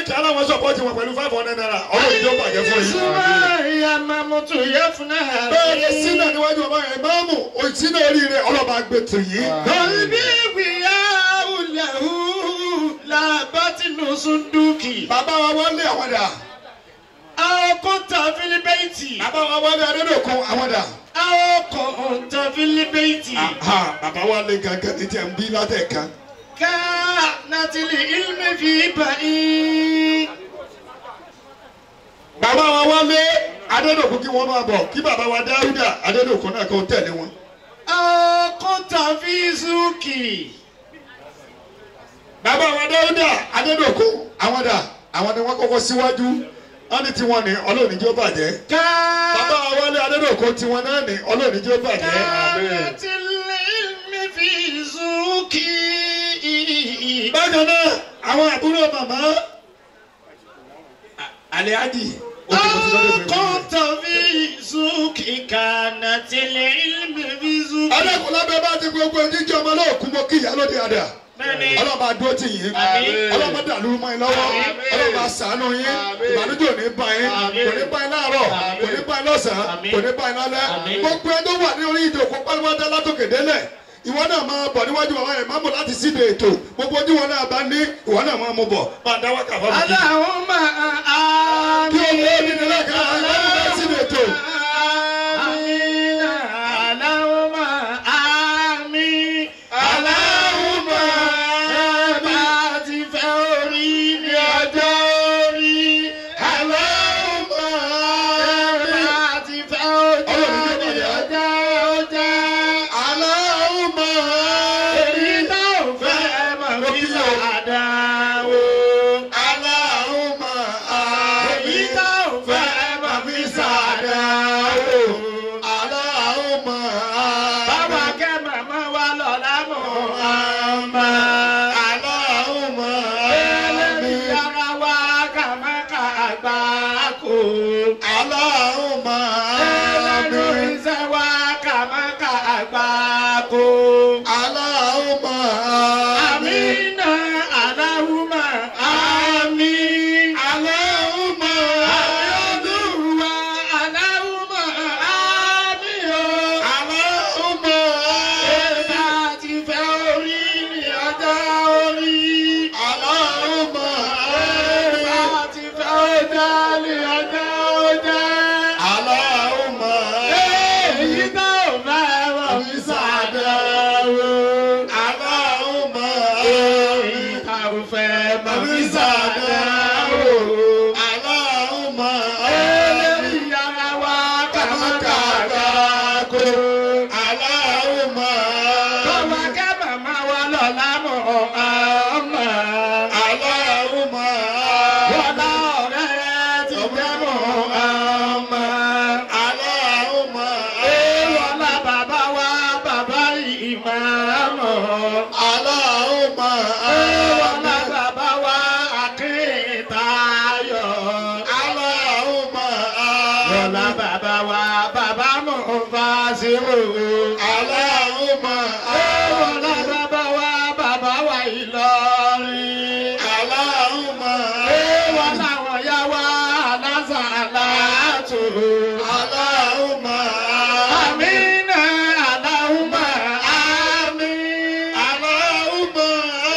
Amẹ́ríkà aláwọ̀ sọ̀pọ̀tì wọn pẹ̀lú five hundred naira ọlọ́run ìjọ bàjẹ́ fún yín. Sumaya mamutu yafuna bẹ́ẹ̀ ni sínú níwájú ọba yẹn máàmù òsínú oríire ọlọ́ba gbé tù yín. Qalbi wiyahu lahu la batinu sunduki. bàbá wa wọlé àwọn dà Aw kunta fil bayti. bàbá wa wọlé adédọ̀kun àwọn dà. Aw kunta fil bayti. Aha, bàbá wa lé gangan ní tiẹ̀ ń bí látẹ̀ kan. Kanatil ilmi fi ba'i. bàbá wa wọlé adédọ̀kun kí wọ́n máa bọ̀ kí bàbá wa dáúdà adédọ̀kun náà kó tẹ̀lé wọn. Aw kunta fi suki. bàbá wa dáúdà adédọ̀kun àwọn dà àwọn ni wọ́n kọ́kọ́ síwájú wọ́n ní tiwọn ní ọlọ́run ìjọ bàjẹ́. bàbá wa wọlé adédọ̀kun tiwọn náà ní ọlọ́run ìjọ bàjẹ́. Kanatil ilmi fi suki. bákan náà àwọn àbúrò màmá aliadi Kọ́ńtà fi zùkì kànà tẹ̀lé ilmi fi zùkì. ọlọ́kùnrin lábẹ́ bá ti gbogbo jíjẹ ọmọ náà kú mọ́ kí ìyá lóde àdá Bẹ́ẹ̀ni. ọlọ́ba dúró tì yín Àmín. ọlọ́ba dàlú mọ́ yín lọ́wọ́ Àmín. ọlọ́ba ṣàánú yín Àmín. ìbànújẹ́ ò ní bá yín Àmín. kò ní bá yín láàárọ̀ Àmín. kò ní bá yín lọ́sàn-án Àmín. kò ní bá yín lálẹ́ Àmín. gbogbo ẹni tó wà ní orí ìdòkó pálíwájá látòkè délẹ̀ ìwọ náà máa bọ̀ níwájú àwọn ìmáàmù láti síde ètò gbogbo ojú wọn náà bá ní ìwọ náà máa mú bọ̀ máa dá wákà fún mi. Allahumma kí o lè ní àmín. nílẹ̀ kan láti bá síde ètò. Àmín. Allahumma àmín. Allahumma bá ti fẹ́ orí ní ọjọ́ orí. Allahumma bá ti fẹ́ ọjọ́ ní ọjọ́ ọjọ́. Allahumma Èyí tó fẹ́ mọ̀ fi sàdá o. Allahumma Èyí tó fẹ́ mọ̀ fi sàdá o. Allahumma Bàbá kẹ́ màmá wa lọ́la mọ̀ àmà. Allahumma Ẹlẹ́rìí yára wá kàmáka àgbà kò. Allahumma Ẹlẹ́rìí iṣẹ́ wá kàmáka àgbà kò. Allahumma Àmínà Aláhùmá àmín. Allahumma Àmín Aláhùmá àmín o. Allahumma Ẹ̀ka ti fẹ́ orí ní ọjọ́ orí. Allahumma Ẹ̀ka ti fẹ́ ọjọ́ ní ọjọ́ ọjọ́. Allahumma Èyí tó fẹ́ wọ̀ mí sàdáwó. Allahumma Èyí tó fẹ́ wọ̀ mí sàdáwó. Allahumma Ẹlẹ́rìí yára wá kàmákàkà kó. Allahumma Bàbá kẹ́ màmá wa lọ́la mọ̀ ọmọ. Allahumma Bọ́lá ọ̀rẹ́ ti jẹ́ mọ̀ ọmọ. Allahumma Bọ́lá bàbá wa bàbá ìmáàmù. Allahumma Bọ́lá bàbá wa akíntayọ̀. Allahumma Bọ́lá bàbá wa bàbá Mufasiru. Allahumma Bọ́lá bàbá wa bàbá wa Ìlọrin. Allahumma Èèwọ̀ làwọn yá wá lásàlátù. Allahumma Àmínà Aláhùmá àmín. Allahumma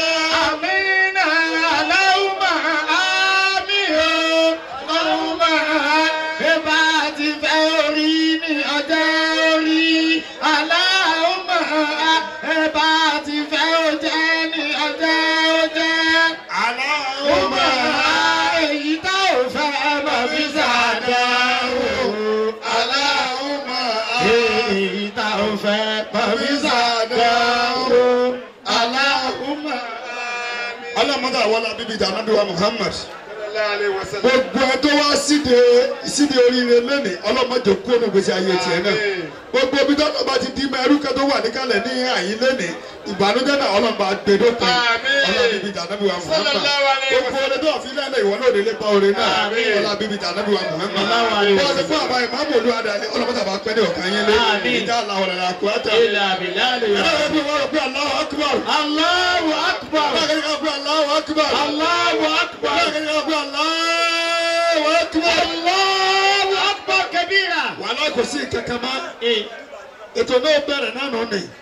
Àmínà Aláhùmá àmín o. Aláhùmá bébà ti fẹ́ orí ní ọjọ́ orí. Aláhùmá bébà ti fẹ́ ọjọ́ ní ọjọ́ ọjọ́. Allahumma èyí tá ò fẹ́ mọ̀ fi ṣàdáwò. Allahumma èyí tá ò fẹ́ mọ̀ fi ṣàdáwò. Aláhùnmá. ọlọ́mọdé àwọn alábíbí ìdánábí wa Muhammad gbogbo ẹ tó wá síde síde oríire lónìí ọlọ́mọdé kú ọ̀nà gbèsè ayé tiẹ̀ náà gbogbo ibi tọ́lọ́ bá ti di mọ ẹrú kẹ́ tó wà níkàlẹ̀ ní àyín lónìí ìbànújẹ́ náà ọlọ́mọba gbèdókè Àmín. ọlọ́bíbí ìdánábí wa Muhammad Sallallahu alaihi gbogbo ọdẹ tó fi lẹ́lẹ̀ ìwọ náà nílé pa orin náà Àmín. ọlọ́bíbí ìdánábí wa Muhammad Sallallahu alaihi bọ́ọ̀ ti fún àbá ìmáàmù olúwadà ní ọlọ́mọdé àbá pẹ́ ní ọ̀kan yín lé Àmín. ìjà aláwọ̀ rẹ̀ àkúrátà ilà bìlá lè ẹ̀rọ bí wọ́n rò pé Allahu Akbar Allahu akbar. akbar. bákan ká pé Allahu akbar. Allahu akbar. bákan ká pé Allahu akbar. Allahu akbar kabira. wàhálà kò sí kankan mọ́ Eh, ètò náà bẹ̀rẹ̀ náà nù ní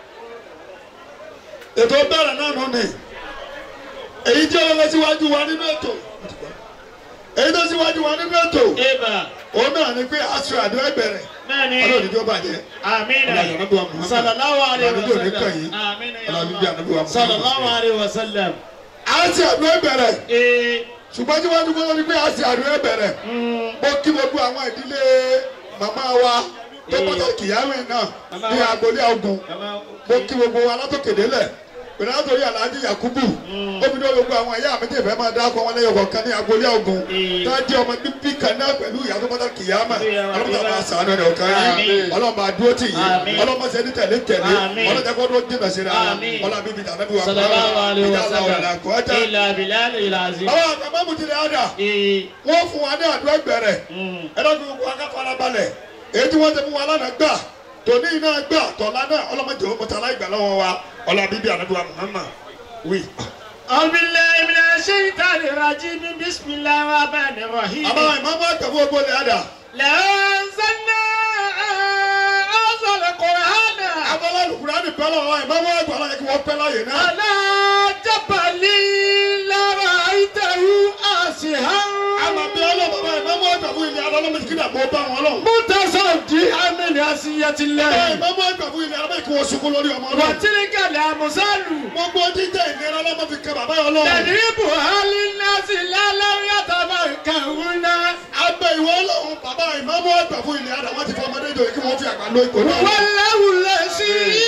ètò bẹ̀rẹ̀ náà nù ní èyí tí ó lọ síwájú wa nínú ètò èyí tó síwájú wa nínú ètò Eba. òun náà ni pé aṣọ àdó ẹgbẹ̀rẹ̀ Bẹ́ẹ̀ni. ọlọ́run ìjọba jẹ́ Amina. ọlọ́run ìjọba Muhammad Sallallahu alayhi wa ọlọ́run ìjọba sallam. yìí Amina ya ọlọ́run ìjọba Allah. Muhammad Sallallahu alayhi wa sallam. aṣọ àdó ẹgbẹ̀rẹ̀ Eh, ṣùgbọ́n tí wọ́n ti gbọ́dọ̀ ní pé aṣọ àdó ẹgbẹ̀rẹ̀ mm, mo kí gbogbo àwọn ìdílé màmá wa tó pàtàkì yàrá náà Màmá ní wa. agboolé ogun Mama. mo kí gbogbo wa látòkèdélẹ̀ pẹ̀lú àtòrí aláàjì yakubu omi náà gbogbo àwọn ẹ̀yà méjì fẹ́ máa dáko wọn lẹ́yìn ọ̀kan ní agboolé ogun Mm. tá a jẹ́ ọmọ bíbí kan náà pẹ̀lú ìyá tó pàtàkì yàmà Ìyá wa ọlọ́mọdé bíbá. máa sàánú ẹ̀ ọ̀kan yìí Àmín. ọlọ́mọ àdúró tì yìí Àmín. ọlọ́mọ sẹ́ni tẹ̀lé tẹ̀lé Àmín. ọlọ́jà kọ́ ló jìnnà sí ra Àmín. ọlọ́mọ bíbí tàbí wa Sallallahu alayhi wa ìjà aláwọ̀ sallam. làkúwájà. Ila bilal ila azim. àwọn àgbà mọ̀mùtìlẹ̀ àdà Eh, wọ́n fún wa ní àdúrà gbẹ̀rẹ̀ mm, ẹlọ́dún gbogbo akáfara balẹ̀ èyí tí wọ́n ti fún wa lánàá gbà tòní iná gbà tọ̀lá náà ọlọ́mọdé owó mọ̀tàlá ìgbà lọ́wọ́ wa ọlá bíbí ànábìwá Muhammad wí. أعوذ بالله من الشيطان الرجيم بسم الله الرحمن الرحيم àbá ìmọ̀mọ́ àgbàfọ́ ògbólẹ̀ àdà لو أنزلنا هذا القرآن abọ́lá lùkùránì pẹ́ lọ́wọ́ ìmọ̀mọ́ àgbà láyé kí wọ́n pẹ́ láyè náà. على جبل لرأيته آسها àmà bí ọlọ́mọ bá ìmọ̀mọ́ àgbàfọ́ ilẹ̀ àdà ọlọ́mọ kí dàbọ̀ bá wọn lọ. متصدعا من عصية àbá الله ìmọ̀mọ́ àgbàfọ́ ilẹ̀ àdà kí wọ́n sunkún lórí ọmọ náà. وتلك الأمثال gbogbo jíjẹ ìnira ọlọ́mọ fi kẹ bàbá yọ lọ. نضربها للناس لعلهم يتفكرون abẹ ìwọ ọlọ́run bàbá ìmọ̀mọ́ àgbàfọ́ ilẹ̀ àdà wọ́n ti fọ ọmọdé jọ kí wọ́n fi àgbà lọ ìkó náà. والله الذي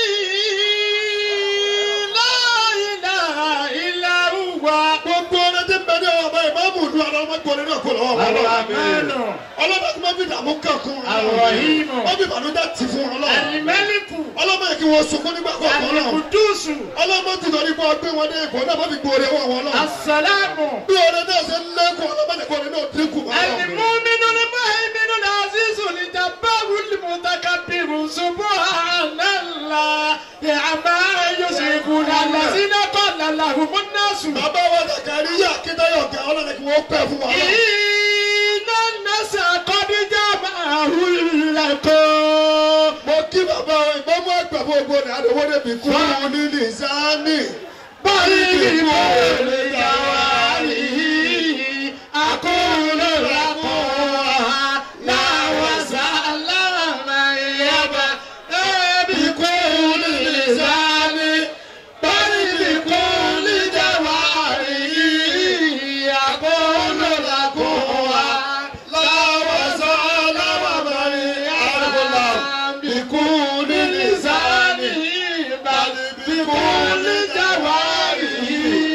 لا إله إلا هو gbogbo ọ̀nà tí ń bẹ ní ọba ìmáàmù ìlú ara ọmọ gbọ́dọ̀ náà kó lọ́wọ́ wọn lọ́wọ́. الرحمن ọlọ́mọ tí wọ́n fi dààmú kàn kún un. الرحيم wọ́n fi ìbànújẹ́ tì fún un lọ́wọ́. الملك ọlọ́mọ yìí kí wọ́n sunkún nígbà kọ̀ọ̀kan náà. القدوس ọlọ́mọ tí lọ nípa ọgbẹ́ wọn dé ipò náà wọ́n fi gbòòrè wọn wọn náà. السلام bí ọ̀rẹ́ náà ṣe ń lẹ́kùn ọlọ́mọ nìkan náà dínkù. المؤمن المهيمن العزيز الجبار المتكبر سبحان الله عما يشركون الذين قال لهم الناس bàbá wa Zakariya Akíntayọ̀ ọ̀gá ọlọ́mọ kí wọ́n pẹ́ fún wa. إن الناس قد جمعوا لكم mo kí bàbá wa ìmọ̀mú àgbà fún ogbó rẹ̀ àdéhùn débi kú un ní nìsáni. báyìí ni mo lè yà wá أقول لكم لا وسلام يبا بكل لسان بل بكل جوارح أقول لكم لا وسلام يبا بكل لسان بل بكل جوارح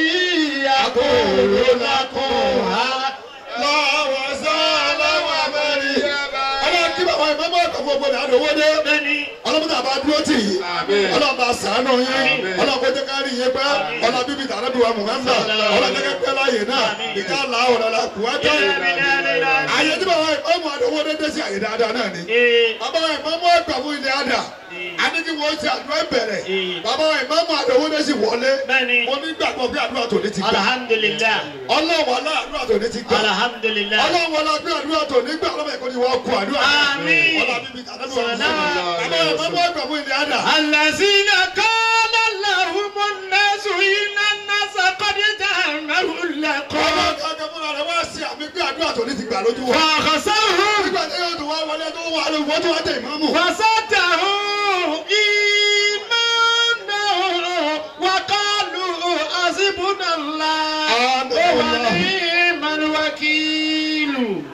أقول لكم lọ́wọ́ sọ́ọ́lá wà mẹ́rin. ọlọ́run kí bàbá ìmọ̀mú àgbà fún ogbó rẹ̀ àdéhùn dé. ọlọ́mọdé àbá dúró tì yí ọlọ́run bá sàánù yín ọlọ́run kó jẹ́ ká rí yín pẹ́ ọlọ́run bíbí tàbí wa Muhammad ọlọ́run jẹ́ ká pẹ́ láàyè náà ìjà ńlá ọ̀rọ̀ la kù wá tẹ́ àyè tí bàbá ìmọ̀mú àdéhùn dé dé sí àyè dáadáa náà ni bàbá ìmọ̀mú àgbà fún ilé àdà adéjì wọ́n ti àdúrà bẹ̀rẹ̀ bàbá ìmọ̀mú àdéhùn dé sí wọlé Bẹ́ẹ̀ni. mo ní gbàgbọ́ pé àdúrà tòní ti gbà Alhamdulillah. ọlọ́wọ́ alá àdúrà tòní ti gbà Alhamdulillah. ọlọ́wọ́ alá gbé àdúrà tòní gbà ọlọ́mọ ẹ̀kọ́ ni wọ́n kú àdúrà Àmín. ọlọ́mọ bíbí tàbí wa Muhammad bàbá ìmọ̀mú àgbà fún ilé àdà الذين قال لهم الناس إن الناس قد جمعوا لكم ọlọ́run kankan fúnra rẹ̀ wá sí àmì pé àdúrà tòní ti gbà lójú wa. فخسرهم nígbà tí yóò tún wá wọlé tó wà lóun wọ́n tún wá tẹ̀ ìmáàmù. وزادهم إيمانا وقالوا حسبنا الله آمين. ونعم الوكيل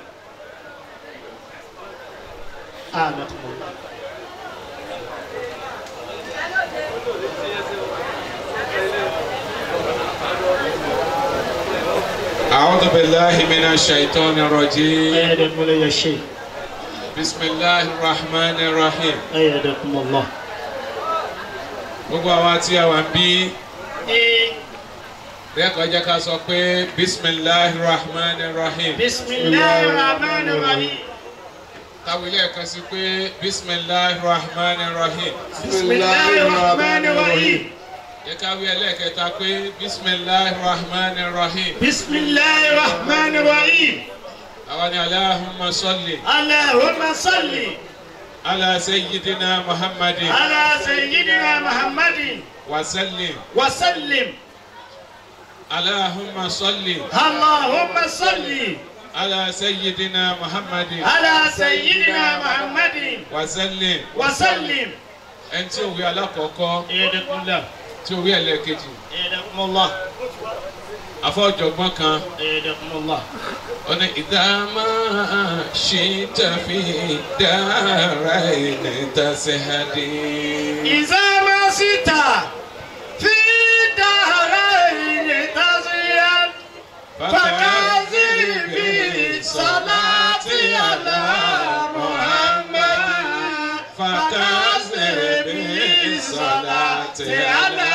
آمين أعوذ بالله من الشيطان الرجيم أيدكم يا شيخ بسم الله الرحمن الرحيم أيدكم الله gbogbo àwa tí a wà ń bí lẹ́kọ̀ọ́ jẹ́ ká sọ pé bisimilahi rahman rahim بسم الله الرحمن الرحيم káwé lẹ́ẹ̀kan sí pé bisimilahi rahman rahim بسم الله الرحمن الرحيم yẹ ká wí ẹlẹ́ẹ̀kẹta pé bisimilahi rahman rahim بسم الله الرحمن الرحيم àwa ni alahumma salli اللهم صل ala sayyidina muhammadin على سيدنا محمد wa sallim وسلم alahumma salli اللهم صل ala sayyidina muhammadin على سيدنا محمد wa sallim وسلم ẹni tí ó wí alákọ̀ọ́kọ́ يدكم الله tí ó wí ẹlẹ́ẹ̀kejì يدكم الله afọ́jọ̀gbọ́n kan يدكم الله ọ̀nà ìdámà ṣe tàfi dára ẹni tàṣẹ́hádé. إذا ما سيت في دارين تزيد فكاذب بالصلاة على محمد فكاذب بالصلاة على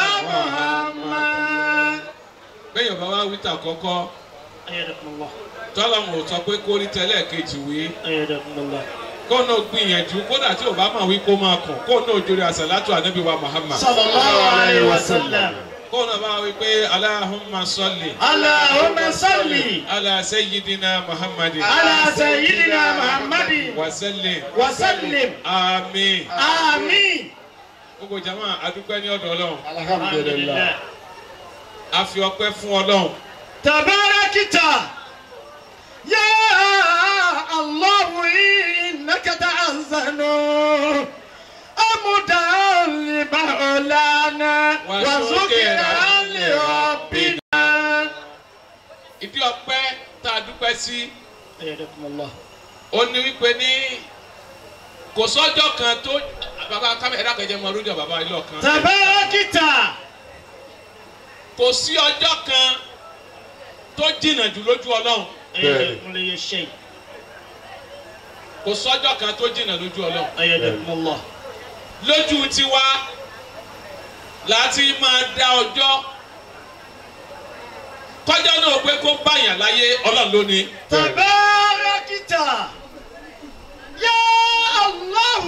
محمد bẹ́ẹ̀ bá wá wíta kọ́kọ́ أيدكم الله tọ́lọ́mù ò sọ pé kó rí tẹ́lẹ̀ kejì wí أيدكم الله kó náà gbìyànjú kódà tí ò bá máa wí kó máa kàn kó náà jórí àṣàlátù ànábì wa Muhammad صلى الله عليه وسلم kó náà bá wí pé Allahumma salli اللهم صل ala sayyidina Muhammadin على سيدنا محمد wa sallim وسلم àmín. آمين gbogbo jama adúpẹ́ ní ọ̀dọ̀ ọlọ́run الحمد لله a fi ọpẹ́ fún ọlọ́run تباركت يا الله إنك تأذن أمدا لمولانا وذكرا لربنا ìdí ọpẹ́ tá a dúpẹ́ sí أيدكم الله ó ní wípé ní kò sọ́jọ́ kan tó bàbá kámẹ́ ẹ̀dá kẹjẹ mọ lójú bàbá ilé ọ̀kan تباركت kò sí ọjọ́ kan tó jìnnà jù lójú ọlọ́run أيدكم لي الشيء kò sọ́jọ́ kan tó jìnnà lójú ọlọ́run أيدكم الله lójú tiwa láti máa dá ọjọ́ kọjá náà pé kó báyàn láyé ọlọ́run ló ní. تباركت يا الله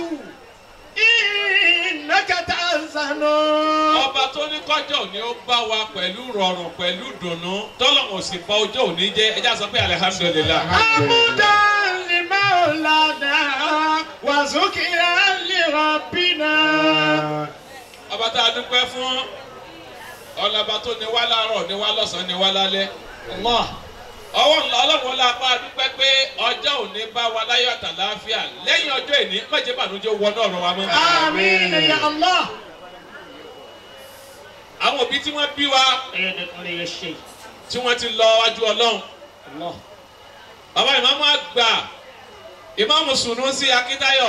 إنك تأذن ọba tó ní kọjọ ni ó bá wa pẹ̀lú rọrùn pẹ̀lú dùnnú tọ́lọ́mù sì bá ọjọ́ òní jẹ́ ẹjá sọ pé alihamudulilayi. حمدا لمولانا وذكرا لربنا ọba tá a dúpẹ́ fún ọlọ́ba tó ní wá láàárọ̀ ní wá lọ́sàn-án ní wá lálẹ́. الله ọwọ́ ńlá ọlọ́run la bá a dúpẹ́ pé ọjọ́ òní bá wa láyọ̀ àtàláfíà lẹ́yìn ọjọ́ ìní mọ̀jẹ̀ bànújẹ́ wọnú ọ̀rọ̀ wa mọ́. آمين يا الله àwọn òbí tí wọ́n bí wa أيدكم لي الشيء tí wọ́n ti lọ wájú ọlọ́run. الله bàbá ìmáàmù àgbà ìmáàmù Sunusi Akíntayọ̀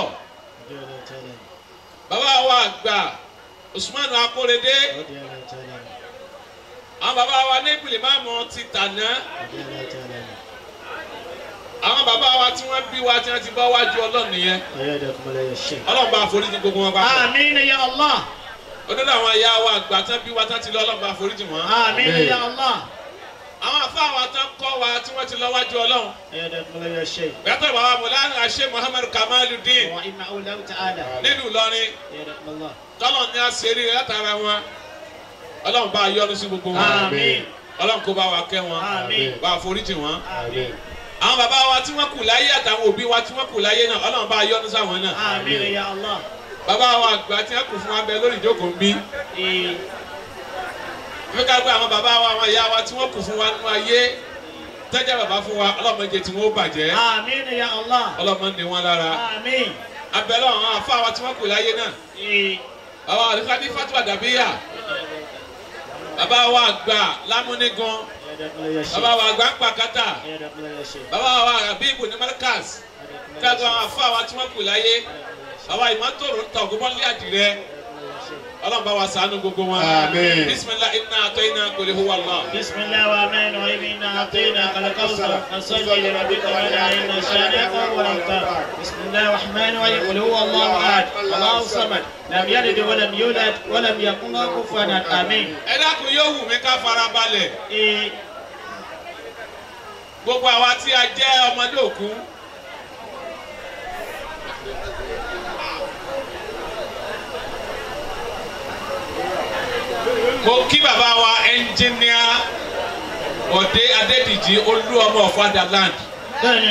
bàbá wa àgbà Usman Akórèdé àwọn bàbá wa ní ìpìlẹ̀ máàmù ti tàná àwọn bàbá wa tí wọ́n bí wa tí wọ́n ti bá wájú ọlọ́run nìyẹn أيدكم لي الشيء ọlọ́run bá foríjì gbogbo wọn papọ̀ آمين يا الله onídàá àwọn ìyá wa àgbà tán bí wa tán ti lọ ọlọ́run bá foríjì wọn آمين يا الله àwọn àfa wa tán kọ́ wa tí wọ́n ti lọ wájú ọlọ́run أيدكم لي الشيء yàtọ̀ bàbá mọ̀lánà àṣẹ Muhammad Kamaluddin وإنه الله تعالى nílùú Ìlọrin أيدكم الله tọ́lọ̀ ní àṣírí látara wọn ọlọ́run bá yọ́nú sí gbogbo wọn آمين ọlọ́run kó bá wa kẹ́ wọn Àmín. bá foríjì wọn آمين àwọn bàbá wa tí wọ́n kù láyé àtàwọn òbí wa tí wọ́n kù láyé náà ọlọ́run bá yọ́nú sáwọn náà آمين يا الله bàbá wa àgbà tí wọ́n kù fún wa bẹ lórí ìjókòó ń bí إيه. fún ká gbé àwọn bàbá wa àwọn ìyá wa tí wọ́n kù fún wa nínú ayé tẹ́jà bàbá fún wa ọlọ́mọdé tí wọ́n ó bàjẹ́ آمين يا الله ọlọ́mọdé wọn lára آمين abẹ́lẹ́ àwọn afá wa tí wọ́n kù láyé náà إيه. àwọn àdìfádì Fatima Dàbíyà bàbá wa àgbà lámúnigan أيدكم لي الشيء bàbá wa àgbà ń pàkátà أيدكم لي الشيء bàbá wa Habibu ní Markaz أيدكم لي káàtó الشيء àwọn afá wa tí wọ́n kù láyé àwa ìmọ̀tòrò ń ta ògúnmọ́lé àdìrẹ́ ọlọ́run bá wa ṣàánú gbogbo wọn. Àmín. bisimilah iná àtọ́ iná kò lè huwa Allah. بسم الله الرحمن الرحيم إنا أعطيناك الكوثر فصل لربك ولا إن شانئك هو الأبتر بسم الله الرحمن الرحيم قل هو الله أحد الله الصمد لم يلد ولم يولد ولم يكن له كفوا أحد آمين ẹ dákun yóò wù mí ká fara balẹ̀ إيه. gbogbo àwa tí a jẹ́ ọmọdé òkú. mo kí bàbá wa ẹnjìníà Bọ̀dé Adédìjì olú ọmọ ọ̀fadà land. bẹ́ẹ̀ni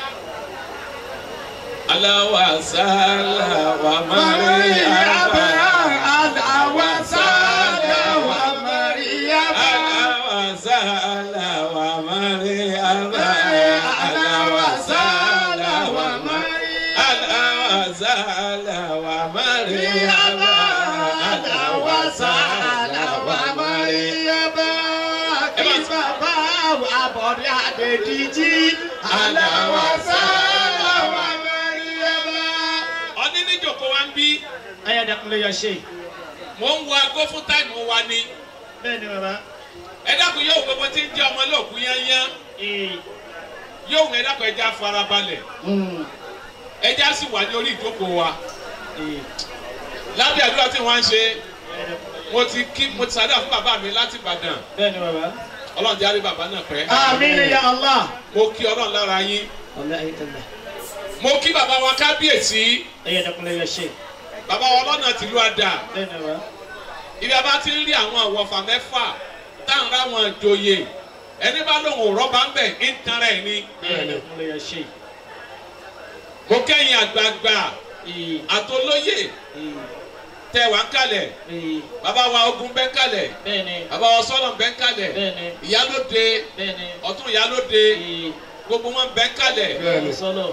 aláwa sálà wà márí àbá. aláwa sálà wà Mariama. aláwa sálà wà márí àbá. aláwa sálà wà márí. aláwa sálà wà márí àbá. aláwa sálà wà márí. Kí bàbá wa Bọ̀dé Adédìjì. Aláwa sálà wà Mariama. ọdún níjòkó wa ń bí ayadakunle ya ṣe mò ń wo aago fún táìmù wa ni bẹ́ẹ̀ni bàbá ẹ dákun yóò gbogbo tí ń jẹ́ ọmọ lóògùn yányán ee yóò ń ẹ dákun ẹja farabalẹ̀ mm, ẹja sì wà ní orí ìjókòó wa ee lábẹ́ àdúrà tí wọ́n ń ṣe ayadakunle mo ti kí mo ti sàdá fún bàbá mi láti Ìbàdàn bẹ́ẹ̀ni bàbá ọlọ́run jáde bàbá náà pẹ́ àmín ya Allah mo kí ọlọ́run lára yín ọ̀la ayétẹ́lẹ̀ mo kí bàbá wa kábíyèsí ayadakunle ya ṣe bàbá wa ọlọ́nà tìlú àdà bẹ́ẹ̀ni bàbá ibi a bá ti ń rí àwọn àwọ̀fà mẹ́fà táwọn ráwọn joyè ẹni bá lóun ò rọ́bà ń bẹ̀ ń tan rẹ̀ ni ayadakunle ya ṣe mo kẹ́yìn àgbààgbà ee àtolóyè ee tẹ wà ń kalẹ̀ ee bàbá wa ogun bẹ́ ń kalẹ̀ bẹ́ẹ̀ni bàbá wa sọ́nà bẹ́ ń kalẹ̀ bẹ́ẹ̀ni ìyálóde bẹ́ẹ̀ni ọ̀tún ìyálóde ee gbogbo wọn bẹ́ ń kalẹ̀ Bẹ́ẹ̀ni. sọlọ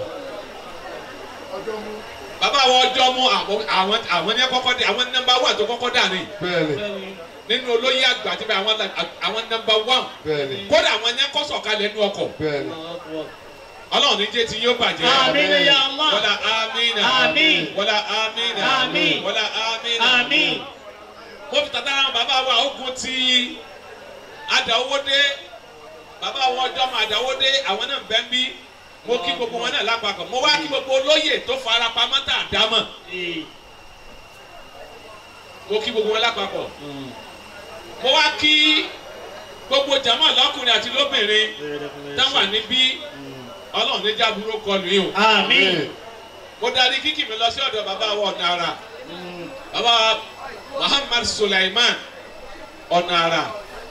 bàbá wa ọjọ́ mú àwọn àwọn àwọn ní kọ́kọ́ dé àwọn nọ́mbà wà tó kọ́kọ́ dà ní Bẹ́ẹ̀ni. bẹ́ẹ̀ni nínú olóyè àgbà àti bẹ́ẹ̀ àwọn àwọn nọ́mbà wàn Bẹ́ẹ̀ni. kódà àwọn ní kọ́sọ̀ kalẹ̀ nínú ọkọ̀ Bẹ́ẹ̀ni. ọlọ́run ní jẹ́ ti yóò bàjẹ́ àmín ya Allah wọlá amínà Àmín. wọlá amínà Àmín. wọlá amínà àmín mo fi tàtà àwọn bàbá wa ogun ti àdáwọ́dé bàbá wa ọjọ́ mọ àdáwọ́dé àwọn náà bẹ́ẹ̀ bí mo kí gbogbo wọn náà lápapọ̀ mo wá kí gbogbo olóyè tó fara pamọ́ tà dámọ̀ ee mo kí gbogbo wọn lápapọ̀ mm, mo wá kí gbogbo jàmọ́ lọ́kùnrin àti lóbìnrin ayadakunle ya táwọn ṣe níbí Mm. ọlọ́run ní jábúrò kọlù yìí o àmín mo darí kíkì mi lọ sí ọ̀dọ̀ bàbá wa ọ̀nàrà Mm. bàbá Muhammad Sulaiman ọ̀nàrà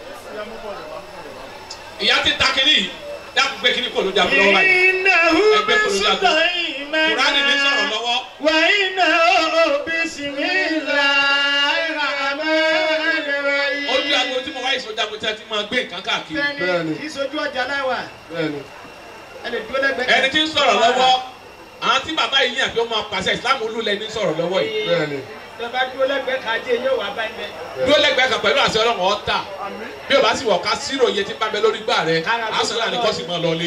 ìyá ti ta kiri yìí dákun gbé kiri kò ló jà lọ́wọ́ báyìí إنه Ẹgbẹ́ kò ló jà lọ́wọ́ بسليمان kùránì mi sọ̀rọ̀ lọ́wọ́ وإنه بسم الله الرحمن الرحيم ojú àgbo tí mo wáyé sọjà mo ti ti máa gbé nǹkan káàkiri Bẹ́ẹ̀ni. kì í sojú ọjà láwà Bẹ́ẹ̀ni. ẹ lè dúró lẹ́gbẹ̀ẹ́ ẹni tí ń sọ̀rọ̀ lọ́wọ́ àwọn tí bàbá yìí yàn fi ó máa pàṣẹ ìsìlámù olúlẹ̀ ní sọ̀rọ̀ lọ́wọ́ yìí Bẹ́ẹ̀ni. tẹ bá dúró lẹ́gbẹ̀ẹ́ kájé yóò wá bá ẹgbẹ́. dúró lẹ́gbẹ̀ẹ́ kan pẹ̀lú àṣẹ ọlọ́run ọ̀tà bí o bá sì wọ̀ ká sírò iye tí ń bá bẹ lórí gbà rẹ àṣẹ náà ni kò sì mọ́ lọlé.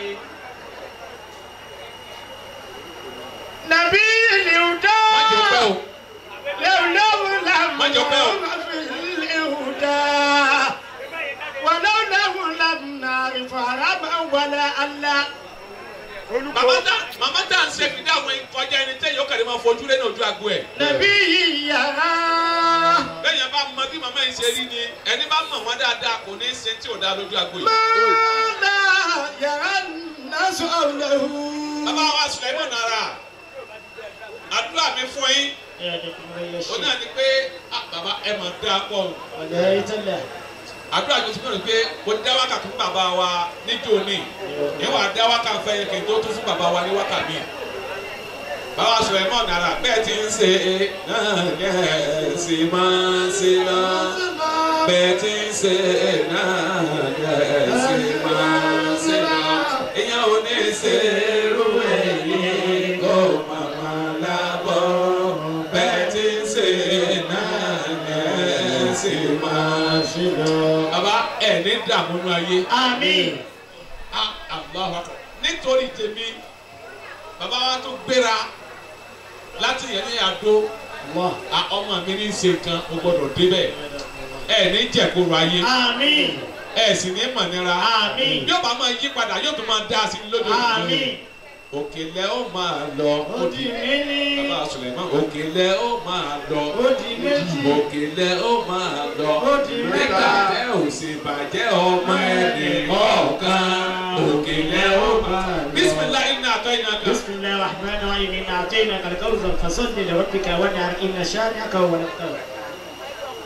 nàbí ìlúdá má jẹ́ pẹ́ o lẹ́wùlẹ́wù Má jẹ́ pẹ́ o. ìlúdá wàlẹ́wùlẹ́wù làmùnà ìfàràmà wàlẹ́ àlá. màmá tá màmá tá à ń ṣe fìdí àwọn ìkọjá ẹni tẹ́ yóò kẹ́lẹ́ máa fojú lé ní ojú àgbo ẹ̀. nàbí yìyàrá. bẹ́ẹ̀ yẹn bá mọ bí màmá yìí ṣe rí ni ẹni bá mọ̀ wọ́n dáadáa kò ní í ṣe tí ò dáa lójú àgbo yìí. mọ́lá yàrá nàṣọ lẹ́hù. bàbá wa Sulaiman nara àdúrà mi fún yín ó náà ni pé ah, bàbá ẹ mọ̀ dáa pọ̀ o. àdúrà mi ti bẹ̀rẹ̀ pé mo dá wákà fún bàbá wa níjó ní ìwà dá wákà fẹ́ yẹn kì í tó tún fún bàbá wa ní wákà mi. bàbá Sulaiman nara bẹ́ẹ̀ ti ń ṣe náà ní ẹ̀ sì máa ń ṣe náà bẹ́ẹ̀ ti ń ṣe náà ní ẹ̀ sì máa ń ṣe náà ìyẹn ò ní ṣe irú èyí kó màmá lábọ́ bẹ́ẹ̀ ti ń ṣe náà ní ẹ̀ sì máa ṣe náà. bàbá ẹ̀ ní dààmú nínú ayé. Àmín. Ah, Allahu Akbar. nítorí tèmi bàbá wa tó gbéra láti yẹn ní àdó ah, ọmọ mi ní í ṣe nǹkan o gbọ́dọ̀ débẹ̀ ẹ ní jẹ̀kúrò ayé Àmín. ẹ sì ní mọ̀nira Àmín. yóò bá máa yí padà yóò tún máa dá sí i lójoojúmọ́ Àmín. òkèlè ó máa lọ Ó di méní. bàbá Suleiman òkèlè ó máa lọ Ó di méjì. òkèlè ó máa lọ Ó di mẹ́ta. nígbà ò sì bàjẹ́ ọmọ ẹni ọ̀kan òkèlè ó máa lọ. bisimilayi iná àtọ́ iná kan. بسم الله الرحمن الرحيم إنا أعطيناك الكوثر فصل لربك وانحر إن شانئك هو الأبتر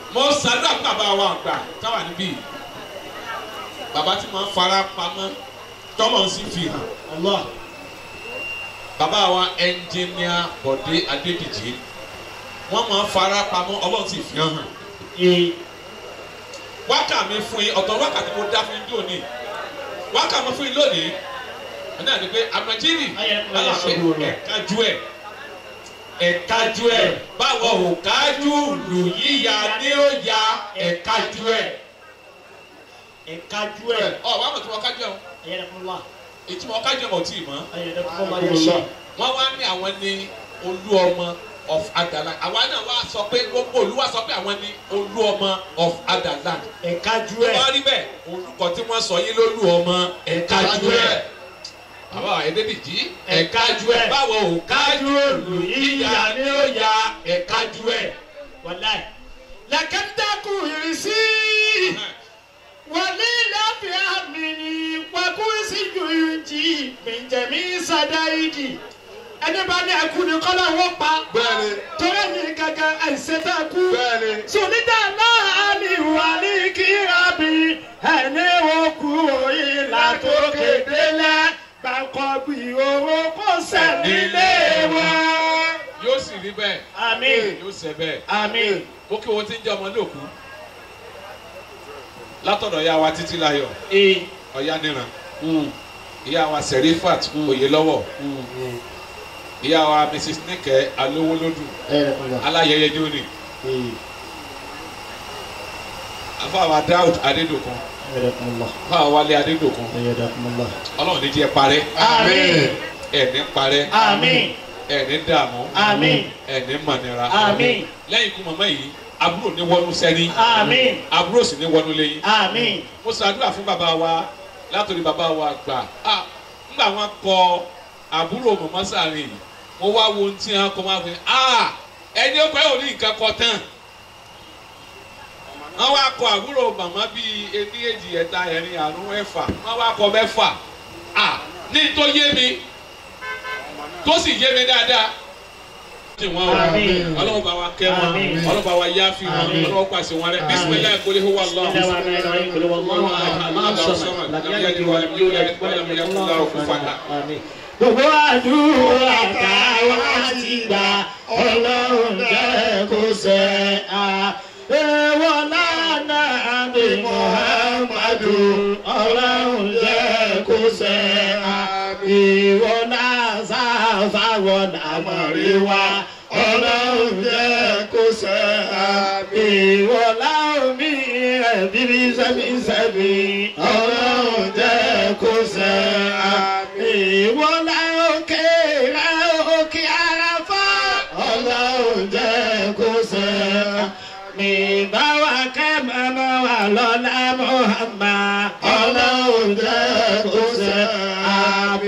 mo ṣàdúrà fún bàbá wa àgbà táwa níbí bàbá tí mo ń fara pamọ́ tọ́lọ̀ sì fi hàn Allah. bàbá wa ẹnjìníà Bọ̀dé Adédìjì wọ́n máa ń fara pamọ́ ọlọ́run sì fi hàn Ee. wákà mi fún yín ọ̀tọ̀ wákà tí mo dá fún yín lónìí wákà mi fún yín lónìí ọ̀nà ni pé àmàjírì Ayẹ kúrò alápẹ̀ ṣubú rẹ̀. ẹ̀kájú ẹ̀ ẹ̀kájú ẹ̀ báwo ò kájú lù yíya ní ó ya ẹ̀kájú ẹ̀ Ẹ̀kájú ẹ̀. ọ̀ wá mọ̀ tí wọ́n kájú ẹ̀ o Ayẹ̀dẹ̀kúnlá. ètí wọ́n kájú ẹ̀ mọ̀ tí ì mọ́ Ayẹ̀dẹ̀kúnlá yẹ ṣe. wọ́n wá ní àwọn ní olú ọmọ of Adaland àwa náà wá sọ pé gbogbo olúwa sọ pé àwọn ní olú ọmọ of Adaland Ẹ̀kájú tó ẹ̀. bá rí bẹ́ẹ̀ orúkọ tí wọ́n sọ yín lólú ọmọ ẹ̀kájú ẹ̀ bàbá Adédìjì ẹ̀kájú ẹ̀ báwo ò kájú lù yíya ní ó ya ẹ̀kájú ẹ̀. Wàláì. Làkàtàkù ìrísí. Wàlílàfíà mi ni wàkúrísí jòyìntì mìjẹ̀mí sàdáìdì. Ẹni bá ní ẹkú ni kọ́lá wọ́n pa. bẹ́ẹ̀ni Tọ́lá ní gàgà àìsètà kú. bẹ́ẹ̀ni Sùnìdà náà ni wà ní kírábì. Ẹni wo kú ìlà tó kéde lẹ́. Bàkọ́ bí owó kò sẹ́ni lé wọn. yóò sì rí bẹ́ẹ̀ Àmín. yóò ṣe bẹ́ẹ̀ Àmín. mo kí wọn ti ń jẹ́ ọmọ lóòkú látọ̀dọ̀ ya wa títí láyọ̀ Ee. ọ̀yá níran ìyá wa Serifat Oyèlọ́wọ̀ ìyá wa Mrs Nike Alówólódù aláyẹyẹ jóni afáwa Daud Adédòkun afáwa Wálé Adédòkun Ọlọ́run ní jẹ́ parẹ́ Àmín. ẹ̀ní parẹ́ Àmín. ẹ̀ní dààmú Àmín. ẹ̀ní mọ̀nira Àmín. lẹ́yìn ikú màmá yìí àbúrò ní wọnú sẹ́ni Àmín. àbúrò sì ní wọnú lẹ́yìn Àmín. mo ṣàdúrà fún bàbá wa látòrí bàbá wa gbà á nígbà wọn kọ àbúrò mọ̀mọ́ sàárín yìí mo wá wo ohun tí wọn kọ máa fi á ẹni ó pẹ́ ò ní nǹkan kọ tán wọn wá kọ àbúrò màmá bíi ení èjì ẹ̀ta ẹ̀rin àrún ẹ̀fà wọn wá kọ mẹ́fà á ní tó yé mi tó sì yé mi dáadáa tí wọn wà Àmín. ọlọ́run bá wa kẹ́ wọn Àmín. ọlọ́run bá wa yááfì wọn Àmín. ọlọ́run pàṣẹ wọn rẹ bisimilayi kò lè hu wà lọ́wọ́. Ilé wa náà lọ yín pẹ̀lú ọlọ́run àmọ́ Lam yalid wa lam yulad wa lam yakun lahu kufuwan ahad. Àmín. Gbogbo àdúrà táwa ti gbà ọlọ́run jẹ́ kó ṣẹ á. Èèwọ̀ lánàá bí Muhammadu ọlọ́run jẹ́ kó ṣẹ á. Ìwọ náà sáfàwọ̀ àmọ̀rí wa ọlọ́run jẹ́ kó ṣẹ á. Ìwọ láwọn mi ẹ̀bírí sẹ́mi sẹ́mi ọlọ́run jẹ́ kó ṣẹ á. Ìwọ láwọn kéèrà òkè àràfà ọlọ́run jẹ́ kó ṣẹ á. Mi bá wa kẹ́ mọ́mọ́ wa lọ́la Muhammad ọlọ́run jẹ́ kó ṣẹ á.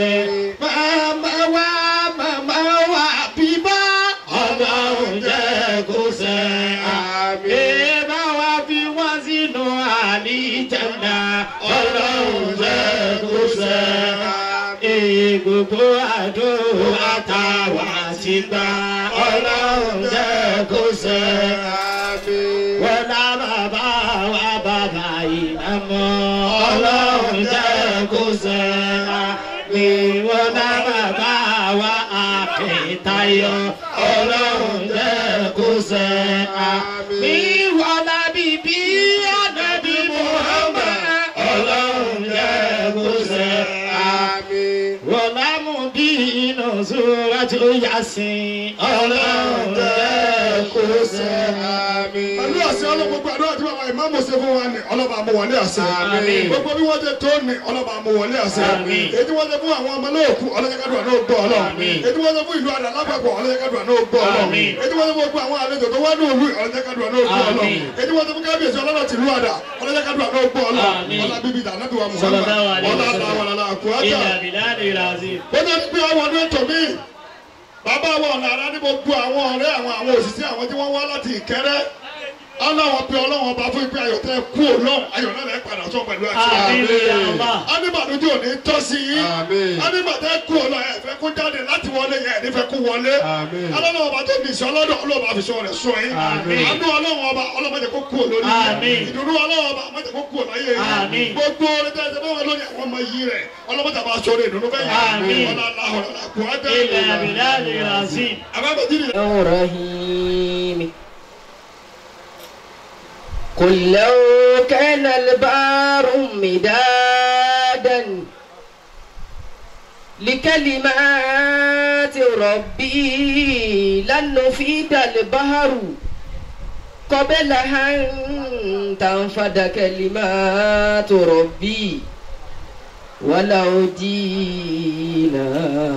Màmá wa màmá wa bíbá ọlọ́run jẹ́ kó ṣẹ á. Bébà wa fi wọ́n sínú àlìjànnà ọlọ́run jẹ́ kó ṣẹ á. Gbogbo àdúrà táwa ti gbà ọlọ́run jẹ́ kó ṣẹ á. Wọ́n lá bàbá wa bàbá ìnáwó ọlọ́run jẹ́ kó ṣẹ á. Wọ́n lá bàbá wa àpètayọ ọlọ́run jẹ́ kó ṣẹ á. Mi wọ́n lá bíbí ànábì Muhammad ọlọ́run jẹ́ kó ṣẹ á. Wọ́n lá mú bí inú Suratu Yasin ọlọ́run jẹ́ kó ṣẹ á. pẹ̀lú àṣẹ ọlọ́run gbogbo àdúrà tí bàbá ìmáàmù ṣe fún wa ni ọlọ́ba àmú wọlé àṣẹ Àmín. gbogbo bí wọ́n ṣe tó ni ọlọ́ba àmú wọlé àṣẹ Àmín. ètí wọ́n ṣe fún àwọn ọmọ lóòkù ọlọ́jẹ́kádùn àná ògbọ́ ọlọ́run Àmín. ètí wọ́n ṣe fún ìlú àdá lápapọ̀ ọlọ́jẹ́kádùn àná ògbọ́ ọlọ́run Àmín. ètí wọ́n ṣe fún gbogbo àwọn àlejò tó wá ní òlu ọlọ́jẹ́kádùn àná ògbọ́ ọlọ́run Àmín. ètí wọ́n ṣe fún kábíyèsí ọlọ́rọ̀ tìlú àdá ọlọ́jẹ́kádùn àná ògbọ́ ọlọ́run Àmín. ọlá bíbí ìdáná bí wa Sallallahu Muhammad alaihi ọlá wasallam. àtàwọn ọlọ́lá àkúrájà Ilà bìláàdì ìlàzí. ó ní pé ọwọ́ ọdún ètò mi bàbá wa ọ̀nà àrà ní gbogbo àwọn ọ̀rẹ́ àwọn àwọn òṣìṣẹ́ àwọn tí wọ́n wá láti ìkẹ́rẹ́ aláwọ̀ bí ọlọ́wọ̀n ọba fún ìpín ayọ̀ tẹ́ kú ọlọ́run ayọ̀ náà lẹ́ padà sọ pẹ̀lú àti Àmín ya Allah. aníbàdójú òní tọ́ sí yín Àmín. aníbàdé kú ọlọ́run ẹ̀ fẹ́ kó jáde láti wọlé yẹn ẹ̀ nífẹ̀ẹ́ kó wọlé Àmín. alọ́wọ̀n ọba tó ní ìṣọ́ ọlọ́dọ̀ ọlọ́wọ̀n ọba àfisọ́ rẹ̀ sọ yín Àmín. àánú ọlọ́wọ̀n ọba ọlọ́mọdé kó kú olórí Àmín. ìdùnnú ọlọ́wọ̀n ọba ọmọdé kó kú ọláyé Àmín. gbogbo orin tẹ́ ẹ ṣe báwọn lórí àwọn ọmọ yìí rẹ̀ ọlọ́mọdé bá sọ ìdùnnú bẹ́ẹ̀ Àmín. ọlá aláhùn ọlá kù á dẹ́ إلا بالله العظيم àbábẹ́jì رحيم قل لو كان البار مدادا لكلمات ربي لنفيد البحر قبل أن تنفد كلمات ربي ولو جينا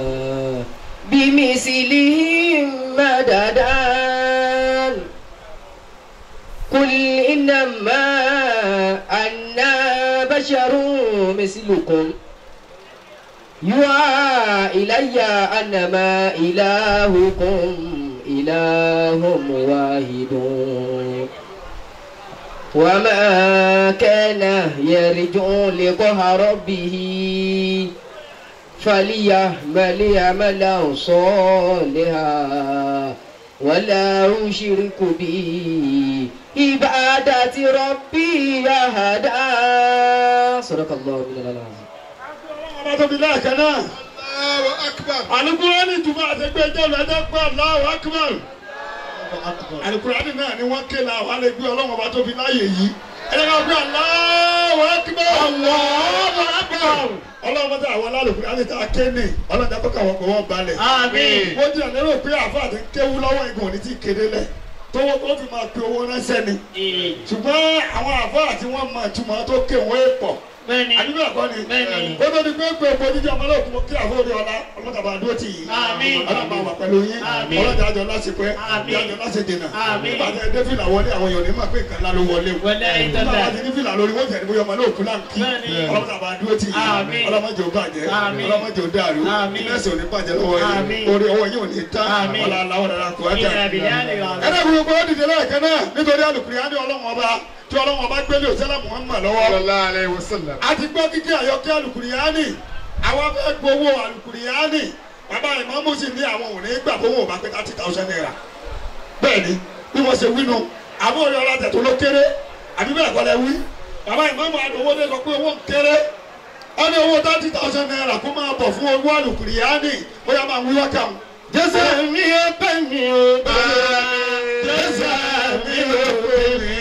بمثلهم مددا قل إنما أنا بشر مثلكم يوحى إلي أنما إلهكم إله واحد وما كان يرجو لقاء ربه فليعمل عملا صالحا ولا يشرك به عبادة ربي أحدا صدق الله من العظيم ọba tóbi lẹ́ẹ̀kan náà. Allahu akbar. alukurani tuma àtẹgbẹ́ jẹ́lu ẹ̀dẹ́ gbọ́ Allahu akbar. أكبر alukurani náà ni wọ́n ké la wà lè gbé ọlọ́wọ́n ọba tóbi láàyè yìí. ẹ̀dẹ́ ká gbé Allahu akbar. Allahu akbar. ọlọ́wọ́n bá tẹ àwọn alukurani tá a ké ní ọlọ́dà kó káwọn kò wọ́n balẹ̀. آمين wọ́n jẹ́ lérò pé àfa àti kéwú lọ́wọ́ ìgbọ̀n ní ti kéde lẹ̀ tówó tó fi máa pe owó ránṣẹ́ ni. إيه. ṣùgbọ́n àwọn àfa àti wọ́n máa túmọ̀ tó ké wọ́n é pọ̀ بني àdúgbò ẹ̀kọ́ ni بني kó tó di pé pé epo jíjẹ ọmọ náà kú kí àfọwọ́dé ọlá ọlọ́kàbà dúró tì yìí Àmín. ọlọ́mọ àwọn pẹ̀lú yín Àmín. ọlọ́jà àjọ lásìkò ẹ̀ Àmín. àjọ láti dènà Àmín. nígbà tí ẹ dé fìlà wọlé àwọn èèyàn ní máa pé nǹkan ńlá ló wọlé o Wọlé ìtọ́lẹ̀. nígbà tí ní fìlà lórí wọ́n tẹ̀lé bóyá ọmọ náà kú láǹkì Bẹ́ẹ̀ni. ọlọ́kàbà dúró tì yìí Àmín. ọlọ́mọdé ò bàjẹ́ Àmín. ọlọ́mọdé ò dàrú Àmín. mẹ́sì ò ní bàjẹ́ lọ́wọ́ Àmín. yìí orí ọwọ́ yìí ò ní tán Àmín. ọlá aláwọ̀ dára kò wá إلا بالله العظيم ẹ̀rẹ́ gbogbo ó dìde lẹ́ẹ̀kan náà nítorí alùpùpù ọlọ́run ọba tí ọlọ́run ọba gbélé òsèlè Muhammad lọ́wọ́ Sallallahu alayhi wa sallam. a ti gbọ́ kíkẹ́ àyọkẹ́ alùkùrìyáni àwọn fẹ́ gbowó alùkùrìyáni bàbá ìmọ̀ọ́mù sì ní àwọn òní gbà fún wọn ò bá pé thirty thousand naira bẹ́ẹ̀ ni bí wọ́n ṣe wí nu àwọn òní ọlọ́tẹ̀ tó ló kéré àbí bẹ́ẹ̀ kọ́ lẹ wí bàbá ìmọ̀ọ́mù àdówó dé sọ pé owó ń kéré wọ́n ní owó thirty thousand naira kó máa bọ̀ fún owó alùkùrìyáni bóyá máa wí wákà wọn. jésù mi ò pè mí o jésù mi ò pè mí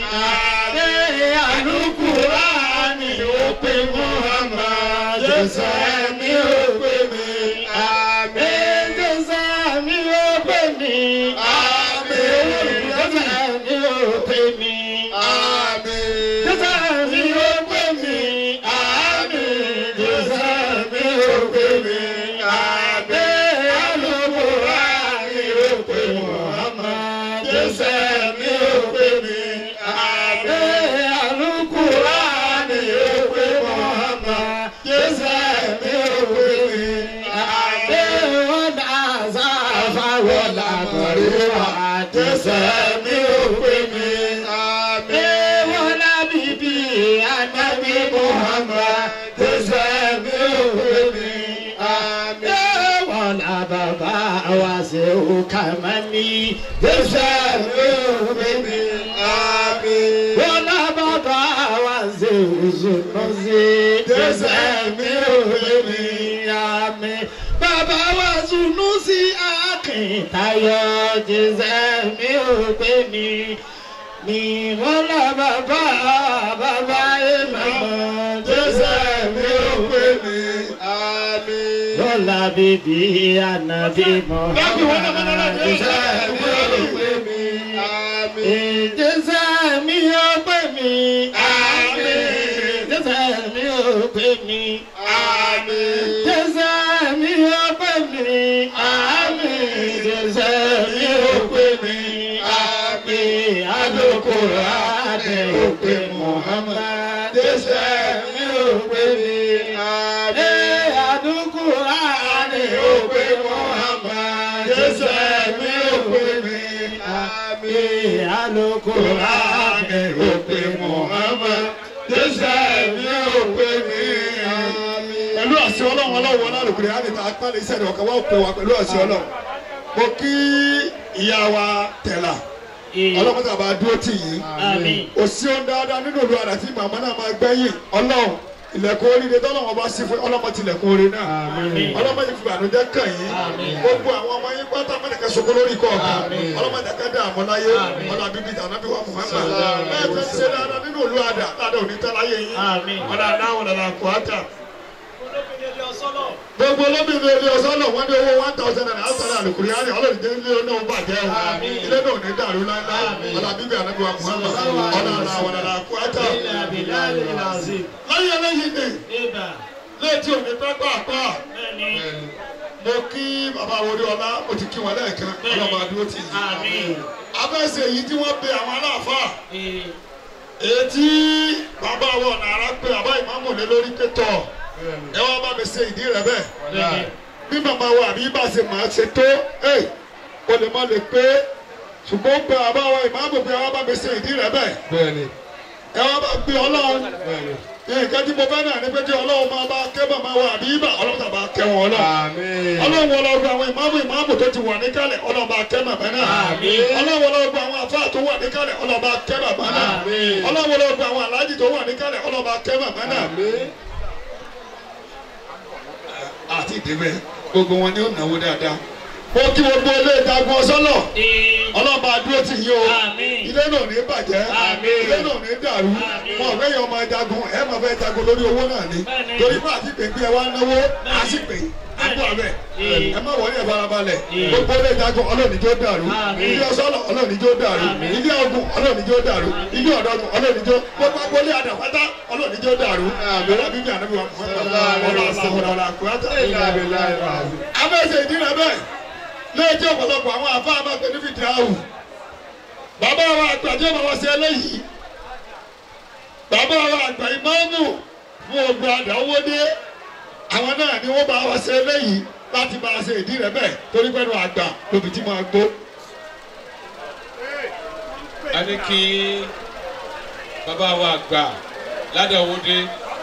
ààrẹ alùkùránì ò pè Muhammad jésù mi ò pè mí ààrẹ jésù mi ò pè mí ààrẹ jésù mi ò pè mí Àmín. jésù mi ò pè mí ààrẹ jésù mi ò pè mí ààrẹ alùkùránì ò pè Muhammad jésù mi ò pè mí ààrẹ alùkùránì ò pè Muhammad jésù mi ò pè mí ààrẹ wọn àzáfà wọn làkọ̀rẹ́wà jésù mi ò pè mí ààrẹ wọn lábìbí ànábì Muhammad jésù mi ò pè mí ààrẹ wọn làbàbà wa ṣe òkà mání jésù mi ò pè mí ààrẹ wọn làbàbà wa ṣe òṣùnà sí jésù mi ò pè mí ààrẹ bàbá wa sùnú sí akíntayọ jésù mi ò pè mí mi wọ́n lọ bàbá bàbá ìmọ̀ jésù mi ò pè mí Àmín. lọ́la bíbí ànábì mọ́ jésù mi ò pè mí Àmín. jésù mi ò pè mí jésù mi ò pè mí Àmín. jésù mi ò pè mí jésù mi ò pè mí alukoro adé ò pè Muhammad jésù mi ò pè mí. Ee, alukoro adé ò pè Muhammad jésù mi ò pè mí. Kùránì ò pé Muhammad. Jésù mi ò pé mi. Pẹ̀lú àṣẹ ọlọ́run ọlọ́run ọlọ́run á lè ta apá lè sẹ́ni ọ̀kan wá pè wá pẹ̀lú àṣẹ ọlọ́run. Mo kí ìyá wa tẹ̀lá. Ọlọ́run tàbá dúró tì yín. Àmín. Òsì ohun dáadáa nínú ìlú àdàtì màmá náà máa gbẹ́yìn. Ọlọ́run ilẹ̀kùn oríire tọ́lọ́wọ́n bá sí fún ọlọ́mọ tilẹ̀kùn orin náà. Ọlọ́mọ yìí fi bànújẹ́ kàn yín. Gbogbo àwọn ọmọ yín pátá mẹ́tẹ̀kẹ́ sọkó lórí kọ̀ọ̀kan. Ọlọ́mọ ìdàkẹ́ dà àmọ́ láyé. Ọlọ́ àbíbí tàná bí wà Muhammad. Bẹ́ẹ̀ fẹ́ ṣe dáadáa nínú ìlú àdà. Dáadáa ò ní tẹ́ láyé yín. Àmín. Ọ̀dà náà lọ́la kò á tà. Gbogbo olóbìnrin ilé ọsán náà wọ́n ní owó one thousand naira asana alukuriani ọlọ́run jẹ́ ilé náà ń bàjẹ́ o. Ilé náà ò ní dàrú láíláí. Ọlọ́ àbíbí ànábì wa Muhammad. Ọ̀dà náà lọ́la kò á tà. Láyé lẹ́yìn ni létí òní pẹ́ pàápàá mo kí bàbá wọlé ọlá mo ti kí wọn lẹ́ẹ̀kan ọlọ́mọ adúró ti yìí. Àmín. abẹ́sẹ̀ yìí tí wọ́n pe àwọn aláàfáà èyí tí bàbá wọn nàrà pé bàbá ìmáàmù lé lórí pé tọ̀ ẹ wá bá mi ṣe ìdí rẹ bẹ́ẹ̀ bí màmá wa àbí bá ṣe máa ṣe tó ẹ o lè má lè pé ṣùgbọ́n pé bàbá wa ìmáàmù pé ẹ wá bá mi ṣe ìdí rẹ bẹ́ẹ̀ Bẹ́ẹ̀ni. ẹ wá bá gbé ọlọ́run Bẹ́ẹ̀ni. nǹkan tí mo fẹ́ náà ni pé kí ọlọ́run máa bá kẹ́ màmá wa àbí ibà ọlọ́run tàbá kẹ́ wọn ọlọ́run Àmín. ọlọ́run ọlọ́run àwọn ìmáàmù ìmáàmù tó ti wà níkàlẹ̀ ọlọ́run bá kẹ́ màmá náà Àmín. ọlọ́run ọlọ́run àwọn àfáà tó wà níkàlẹ̀ ọlọ́run bá kẹ́ màmá náà Àmín. ọlọ́run ọlọ́run àwọn aláàjì tó wà níkàlẹ̀ ọlọ́run bá kẹ́ màmá náà Àmín. àti ìdíbẹ̀ gbogbo wọn ni ó náwó dáadáa mo kí gbogbo ilé ìjagun ọsọ́nà ọlọ́run bá dúró tì yín o Àmín. ilé náà ò ní bàjẹ́ Àmín. ilé náà ò ní dàrú Àmín. wọn ò fẹ́yìn ọmọ jagun ẹ máa fẹ́ jagun lórí owó náà ni Bẹ́ẹ̀ni. torí pé àti pèpè ẹ wá náwó á sì pè é àpò àbẹ Àmín. ẹ má wọlé ẹ farabalẹ̀ Àmín. gbogbo ilé ìjagun ọlọ́ọ̀ni jó dàrú Àmín. ilé ọsọ́nà ọlọ́ọ̀ni jó dàrú Àmín. ilé ogun ọlọ́ọ̀ni jó dàrú ilé ọ̀dọ́gun ọlọ́ọ̀ni jó gbogbo agbolé àdàpátá ọlọ́ọ̀ni jó dàrú Àmín. ọlọ́ọ̀ni bíbí ànábì wa Muhammad Sallallahu alaihi ọlọ́ọ̀ni wasallam. sàkóra ọlọ́ọ̀ni àkúrátà Inna lillahi wa inna abẹ́sẹ̀ ìdílé bẹ́ẹ̀ lẹ́ẹ̀tí ọ̀pọ̀lọpọ̀ àwọn àfa àbàgbẹ́ ní fìdí àwù bàbá wa àgbà tí ó máa wá sí eléyìí bàbá wa àgbà ìmáàmù fún ogun àdáwọ́dé àwọn náà ni wọ́n bá wá sí eléyìí láti bá a ṣe ìdí rẹ̀ bẹ́ẹ̀ torí pẹ́ẹ́nu àgbà lóbi tí máa gbó. a ní kí bàbá wa gbà ládàwọ́dé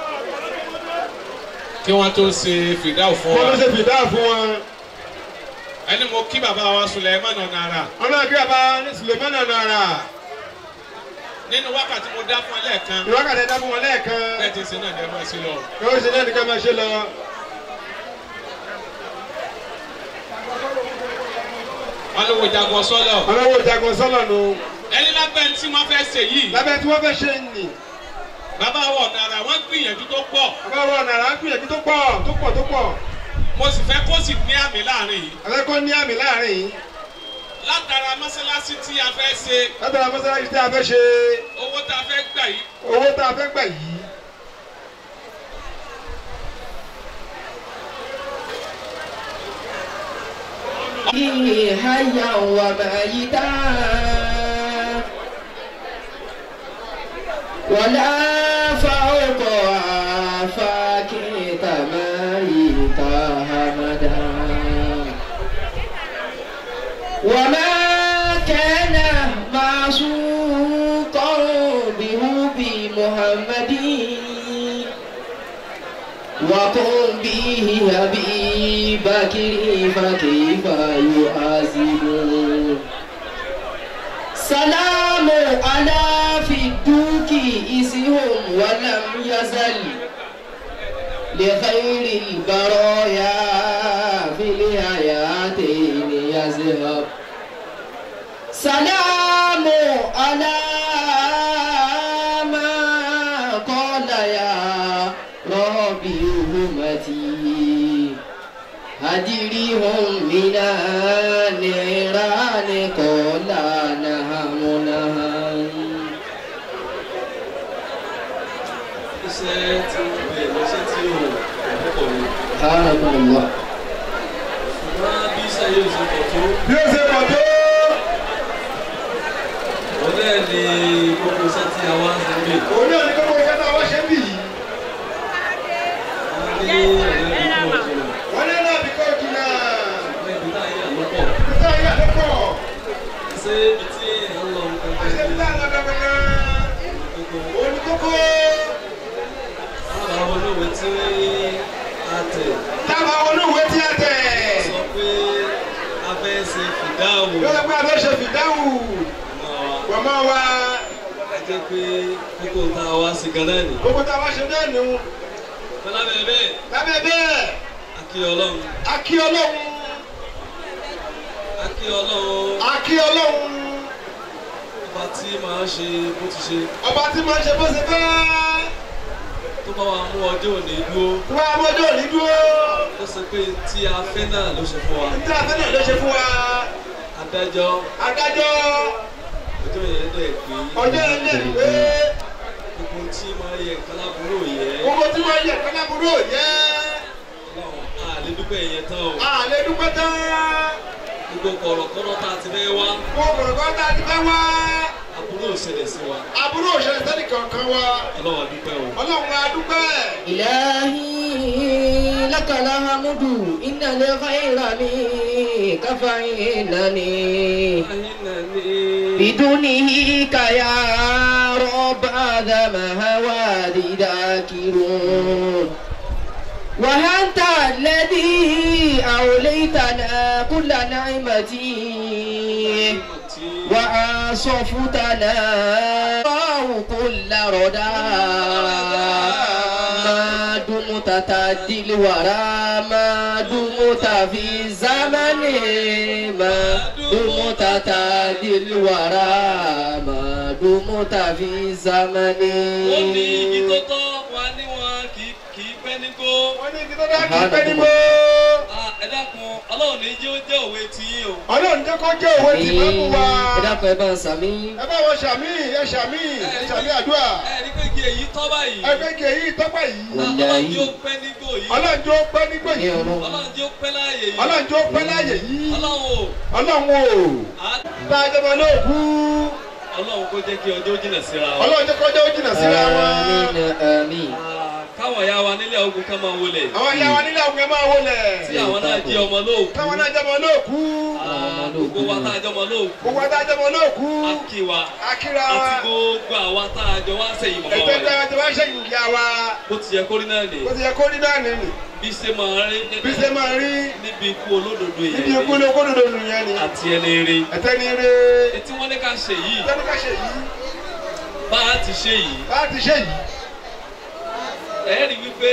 kí wọ́n tó ṣe fìdáù fún Wọ́n ló wa ṣe fìdá fún wọn. ẹni mo kí bàbá wa Suleiman Onara Ọlọ́run kí bàbá ní Sùlẹ̀mánà Nàrà. nínú wákàtí mo dá fún ẹ lẹ́ẹ̀kan Ìwákàtí ẹ̀dá fún wọn lẹ́ẹ̀kan. bẹ́ẹ̀ ti ṣe náà ní ẹ máa ṣe lọ. Yóò ṣe náà ní ká máa ṣe lọ. wọn ló wo jagun sọ́lọ̀ Ọlọ́wọ́ ìjagun sọ́lọ̀ nù. ẹni lábẹ́ tí wọ́n fẹ́ ṣe yìí Lábẹ́ tí wọ́n fẹ́ ṣe nì. bàbá wa Onara wọ́n gbìyànjú tó pọ̀ Bàbá wọn Nàrà ń gbìyànjú tó pọ̀ tó pọ̀ tó pọ̀. mo sì fẹ́ kó sì ní àmì láàrin yìí Àfẹ́kọ́ ní àmì láàrin yìí. látara mọ́sálásí tí a fẹ́ ṣe Látara mọ́sálásí tí a fẹ́ ṣe owó tá a fẹ́ gbà yìí owó tá a fẹ́ gbà yìí. حيا وميتا ولا فوق آفاك تميت همدا وما كان معشوقا بهب محمد وقم به أبي بكر فكيف يحاسب سلام على في الدوك إسهم ولم يزل لخير البرايا في الحياتين يذهب سلام على ما قال يا ربي أمتي هدرهم من النيران قال نهم نهم iṣẹ́ tí ó bẹ̀rẹ̀ lọ́sẹ̀ tí ó àkókò ni. سبحانك الله ṣùgbọ́n bí iṣẹ́ yóò ṣe pọ̀ tó Bí ó ṣe pọ̀ tó. wọ́n náà ní gbogbo iṣẹ́ tí a wá ń ṣe lè. Òun náà ní gbogbo iṣẹ́ tá a wá ṣe ń bì yìí. wọ́n ní ọ̀rẹ́ mi kọ̀ jìnnà Wọ́n ní náà bí kò jìnnà. wọ́n ibi tá a yà lọ́pọ̀. Ìta ìyá tó pọ̀. ṣé ibi tí èèyàn ń lọ jẹ́ pé kókó tá a wá sí gan náà nì. gbogbo tá a wá ṣe náà nù. Fọlá bẹ́ẹ̀ bẹ́ẹ̀ lábẹ́ bẹ́ẹ̀ akí ọlọ́run a kí ọlọ́run akí ọlọ́run a kí ọlọ́run ọba tí màá ṣe bó ti ṣe ọba tí máa ń ṣe bó ṣe fẹ́ tó bá wa mú ọjọ́ òní dúró tó bá mọ́jọ́ òní dúró ó sọ pé tí a fẹ́ náà ló ṣe fún wa tí a fẹ́ náà ló ṣe fún wa adájọ́ adájọ́ ọjọ́ yẹn dẹ̀ pé ọjọ́ yẹn lè rí pé gbogbo tí máa yẹ nǹkan lábúrò yẹ gbogbo tí wọ́n yẹ kálábúrò yẹ ọlọ́run a lè dúpẹ́ yẹn tán o a lè dúpẹ́ tán gbogbo kọ̀rọ̀kọ́rọ̀ tá a ti fẹ́ wá gbogbo ọ̀gá tá a ti fẹ́ wá àbúrò ìṣẹ̀lẹ̀ sí wa àbúrò òṣèlú sẹ́ni kankan wa ọlọ́run a dúpẹ́ o. ọlọ́run a dúpẹ́ إلهي لك الحمد إن الخير منك فإنني بدونه يا رب آدم هوادي ذاكرون وأنت الذي أوليتنا كل نعمتي وأصفتنا الله كل ردى ما دمت تهدي الورى ما دمت في الزمن ما دمت تهدي الورى ما دمت في الزمن ó ní igi tó tọ́ wa ní wọn kì í kì í pẹ́ nígbó. wọ́n ní kí tó dá kí pẹ́ nígbó Ah, ẹ dákun ọlọ́run ní jẹ́ ó jẹ́ òwe ti yín o. ọlọ́run jẹ́ kó jẹ́ òwe tì máa mú wa ẹ dákun ẹ bá ń sàmí. ẹ bá wọn ṣàmì ẹ ṣàmì ẹ ṣàmì àdúrà ẹ rí pé igi èyí tọ́ báyìí. ẹgbẹ́ kì í tọ́pẹ́ yìí Ah, ọlọ́run jẹ́ ó pẹ́ nígbó yìí. ọlọ́run jẹ́ ó pẹ́ nígbó ní yìí ọ̀run. ọlọ́run jẹ́ ó pẹ́ láàyè yìí. ọlọ́run jẹ́ ó pẹ́ láàyè yìí ọlọ́run o. ọlọ́run o Ah, bá a jẹ́ mọ́ lóòkú ọlọ́run kó jẹ́ kí ọjọ́ jìnà síra wa. ọlọ́run jẹ́ kọjá ó jìnnà síra wọn àmín àmín. Ah, káwọn ìyá wa nílẹ̀ ogun ká máa wọlé. àwọn ìyá wa nílẹ̀ àwọn ẹ máa wọlé tí àwọn náà jẹ́ ọmọ lóòkú. táwọn náà jẹ́ mọ́ lóòkú Ah, gbogbo wa tá a jẹ́ ọmọ lóòkú. gbogbo àtà jẹ́ mọ́ lóòkú a kí wa. akíra wa àti gbogbo àwa tá a jọ wá sẹ́yìn mọ́ ẹgbẹ́ wa. gbẹ́ wọn ti wá ṣẹ́yìn ìyá wa bó ti yẹ kórìí náà nì. bó ti yẹ kó rí náà nìyí bí ṣe máa rí bí ṣe máa rí níbi ikú olódodo níbi yẹn ikú ní okódodo nìyẹn ni àti ẹni rí. ẹ̀tẹ́ ni ire etí wọn ní ká ṣe yìí ẹ̀tẹ́ ni ká ṣe yìí bá a ti ṣe yìí bá a ti ṣe yìí ẹ rí wípé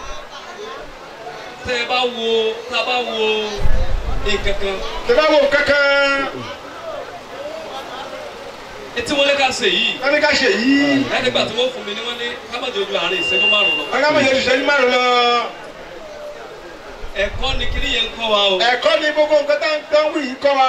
tẹ ẹ bá wo tá a bá wo nǹkan kan tẹ bá wo kankan etí wọn ní ká ṣe yìí wọ́n ní ká ṣe yìí ẹ nígbà tí wọ́n fún mi ní wọ́n ní ká má jẹ́ ojú àárín ìṣẹ́jú márùn lọ. ọ̀gá mi yẹn ṣiṣẹ́ ní márùn lọ ẹ̀kọ́ ni kiri yẹn ń kọ́ wa o. ẹ̀kọ́ ni gbogbo nǹkan tá ń tán wí yìí kọ́ wa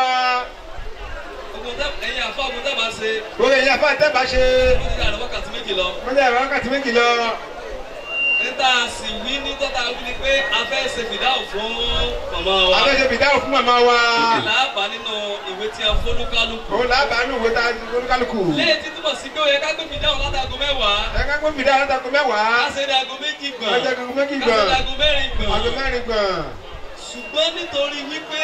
ogun tẹ ẹ̀yin àfa ogun tẹ bá ṣe gbogbo èyí afá tẹ́ bá ṣe ó ti dàrú wákàtí méjì lọ. wọ́n ní àwọn wákàtí méjì lọ níta sì wí ní tọ́ta wí ni pé a fẹ́ ṣe fìdáhùn fún màmá wa. abẹ́ṣe fìdáhùn fún màmá wa làábà nínú ìwé tí a fọ́nú kálukú. òun làbàánú wo ta olúkálùkù lẹ́yìn tí túbọ̀ sí pé ó yẹ ká gbé fìdáhùn látago mẹ́wàá. ẹ̀ka gbé fìdáhùn látago mẹ́wàá ká ṣe ní aago méjì gbọ̀n. ọjọ́ gbogbo méjì ká ṣe gbọ̀n ní aago mẹ́rin gbọ̀n. aago mẹ́rin gbọ̀n ṣùgbọ́n nítorí wípé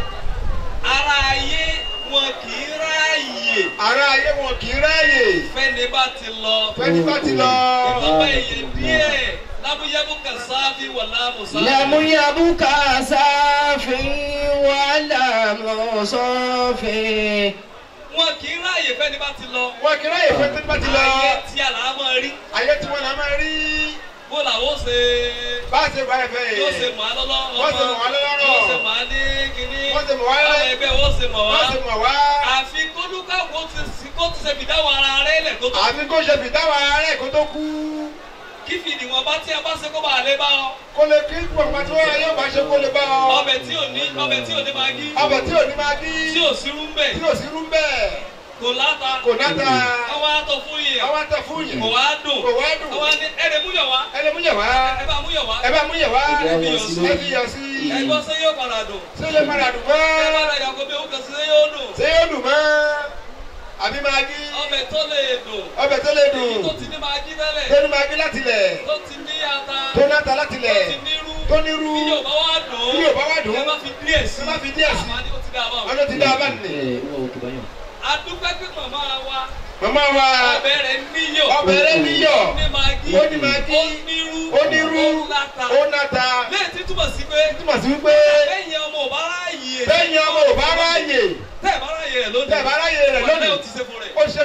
ara ayé wọn kì í ráàyè ará ayé wọn kì í ráàyè fẹ́ni bá ti lọ. fẹ́ni bá ti lọ ìbábá èyẹ díẹ̀ lábúyẹ́bù kan sáfì wà láàmú sáfì. لم يبك ساف ولا مصاف wọn kì í ráàyè fẹ́ni bá ti lọ. wọn kì í ráàyè fẹ́ni bá ti lọ ayé tí àlá máa rí ayé tí wọn là máa rí bó làwọn ó ṣe bá a ṣe bá ẹ fẹ́ yóò ṣe yìí mọ̀ á lọ́lọ́ Wọ́n ṣe mọ̀ wá lọ́lọ́rọ̀. yóò ṣe mọ̀ á ní kínní Wọ́n ṣe mọ̀ wá àwọn ẹgbẹ́ wọ́n ṣe mọ̀ wá wọ́n ṣe mọ̀ wá àfi kólúkà kó ti sí kó ti ṣe fìdáwọ̀ ara rẹ̀ lẹ̀ kó tó àfi kó ṣe fìdáwọ̀ ara rẹ̀ kó tó kú kí fìdí wọn bá tí a bá ṣe kó bá a lé bá ọ kó lè kí pọ̀pọ̀ tí wọ́n yóò bá ṣe kó lè bá ọ ọbẹ̀ tí ò ní ọbẹ̀ tí ò ní máa gí ọbẹ̀ tí ò ní máa bí tí ò sí rú mbẹ̀ tí ò sí rú bẹ́ẹ̀ kò láta kò náta àwọn àtọ̀ fún yìí àwọn àtẹ fún yìí kò wá dùn kò wá dùn àwọn ní ẹ̀rẹ̀ múyọ̀ wá ẹ lè mú yẹ̀ wá ẹ bá múyọ̀ wá ẹ bá mú yẹ̀ wá Ẹ ẹ fi yọ̀ sí fi yọ̀ sí ẹ gbọ́ sẹ́ yóò padà dùn ṣé lè padà dùn mọ́ ẹ bá ra yàgò bí òun kàn sí sẹ́ yóò dùn ṣé yóò dùn mọ́ àbí máa gí ọbẹ̀ tó lè dùn ọbẹ̀ tó lè èyí dùn tó ti ní máa gí tẹ́lẹ̀ tó ní máa gí láti lẹ̀ tó ti ní ata tó náta láti tó lẹ̀ ti nírú tó nírú bí yóò bá wá dùn bí yóò bá wá dùn ẹ má fi díẹ̀ sí ẹ má fi díẹ̀ sí. àmọ́ ní ó ti dá a bá wọn. ọjọ́ ti dá a bá nì. adúpẹ́ pé màmá wa màmá wa ọbẹ̀ rẹ̀ níyọ̀ ọbẹ̀ rẹ̀ níyọ̀ ó ní máa gí ó ní máa gí ó nírú ó nírú ó láta ó náta lẹ́yìn tí túbọ̀ sí pé túmọ̀ sí wípé lẹ́yìn ọmọ ò bá ráàyè lẹ́yìn ọmọ ò bá ráàyè tẹ́ ẹ̀ bá ráàyè rẹ̀ lónìí tẹ́ ẹ̀ bá ráàyè rẹ̀ wọ́n lónìí lé ó ti ṣe fún rẹ̀ ó ṣe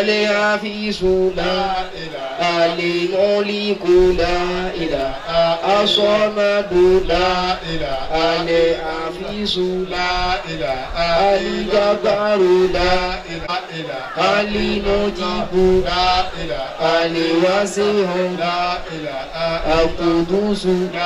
الحفيظ لا الملك لا إله الصمد لا الحفيظ لا الجبار لا المجيب الواسع القدوس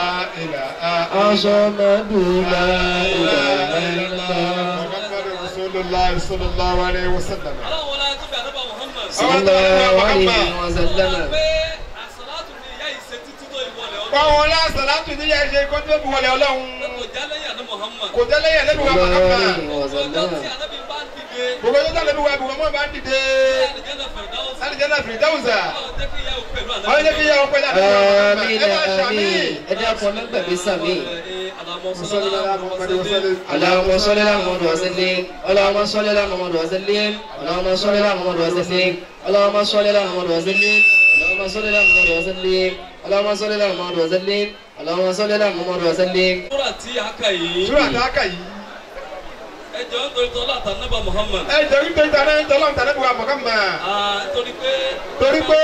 الصمد لا إله إلا الله Rasulullah sallallahu alayhi wa sallam. ọlọ́run wọlé tó bẹ àdébà Muhammad. صلى الله عليه وسلم pé àsàlátù ni ìyá yìí ṣe títí tó ìwọlẹ̀ ọlọ́run. Báwo la sàlátù níyà ṣe kó tó fi wọlé ọlọ́run? kò jálẹ̀yà ní Muhammad. Kò tẹ́lẹ̀ yẹn lẹ́nu wa صلى الله Muhammad. عليه ọjọ́ tí وسلم ànábì bá ń dìde. Gbogbo ọjọ́ tẹ́lẹ̀ wa Muhammad bá ń dìde. àlìjẹ́nà Firdaus. Sani jẹ́ náà Firdausa. ọlọ́run jẹ́ kí ìyá òun pẹ̀lú ànábì. Ọlọ́run jẹ́ kí ìyá wọn pẹ̀lú àdúrà Muhammad. آمين Ẹ máa ṣàmì. آمين ادعوا فمن بسمي اللهم صل على محمد وسلم. اللهم صل على محمد وسلم اللهم صل على محمد وسلم اللهم صل على محمد وسلم اللهم صل على محمد وسلم اللهم صل على محمد وسلم اللهم صل على محمد وسلم اللهم صل على محمد وسلم Súrà tí a kà yìí. Súrà tá a kà yìí. ẹ jọ ń torí tọ́lá àtànábà Muhammad. Ẹ jẹ́ wípé ìtàn náà ń tọ́lọ́ ìtàn náà wa Muhammad. Ah, torí pé Torí pé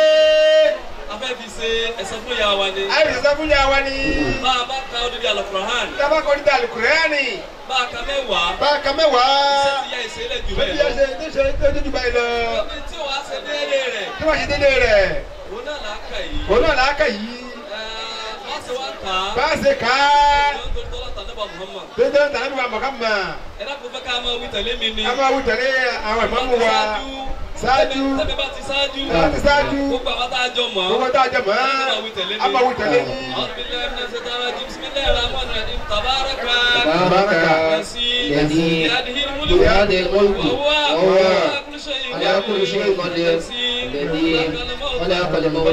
a fẹ́ fi ṣe ẹ̀sán fún ìyá wa ni. àìsí sọ fún yà wá ní. bá a bá ka odidi Al-Qur'an Tábà kọ́ ní dàlù Kùrẹ́ánì. bá a ka mẹ́wàá. Bá a ka mẹ́wàá. iṣẹ́ ti ya ìṣẹ̀lẹ̀ jù Bẹ́ẹ̀ni bẹ́ẹ̀ lọ. ẹsẹ̀ tó ṣe tó dúdú báyìí lọ. Omi tí wàá ṣe déédéé rẹ̀. Tí wọ́n ṣe dédé rẹ̀. Òun náà là á kà yìí. Òun náà làákà yìí. Ẹ, Wọ́n ṣe wá kà á. Bá a ṣe ká. Ẹ jọ ń torí tọ́lá àtànábà Muhammad. Dédé ìtàn náà wa Muhammad. Ẹ dákun fẹ́ ká máa wí tẹ̀lé mi ni. A máa wù tẹ̀lé àwọn ìmọ̀mú wa. Ṣáájú. Tẹ́bẹ̀ bá ti ṣáájú. Bá a ti ṣáájú. Gbogbo àwọn tá a jọ mọ̀. Gbogbo tá a jẹ mọ́. A máa wí tẹ̀lé mi. A máa wù tẹ̀lé ní. أعوذ بالله من الشيطان الرجيم بسم الله الرحمن الرحيم تبارك تبارك الذي الذي بيده الملك بيده الملك وهو وهو على كل شيء على كل شيء قدير الذي خلق الموت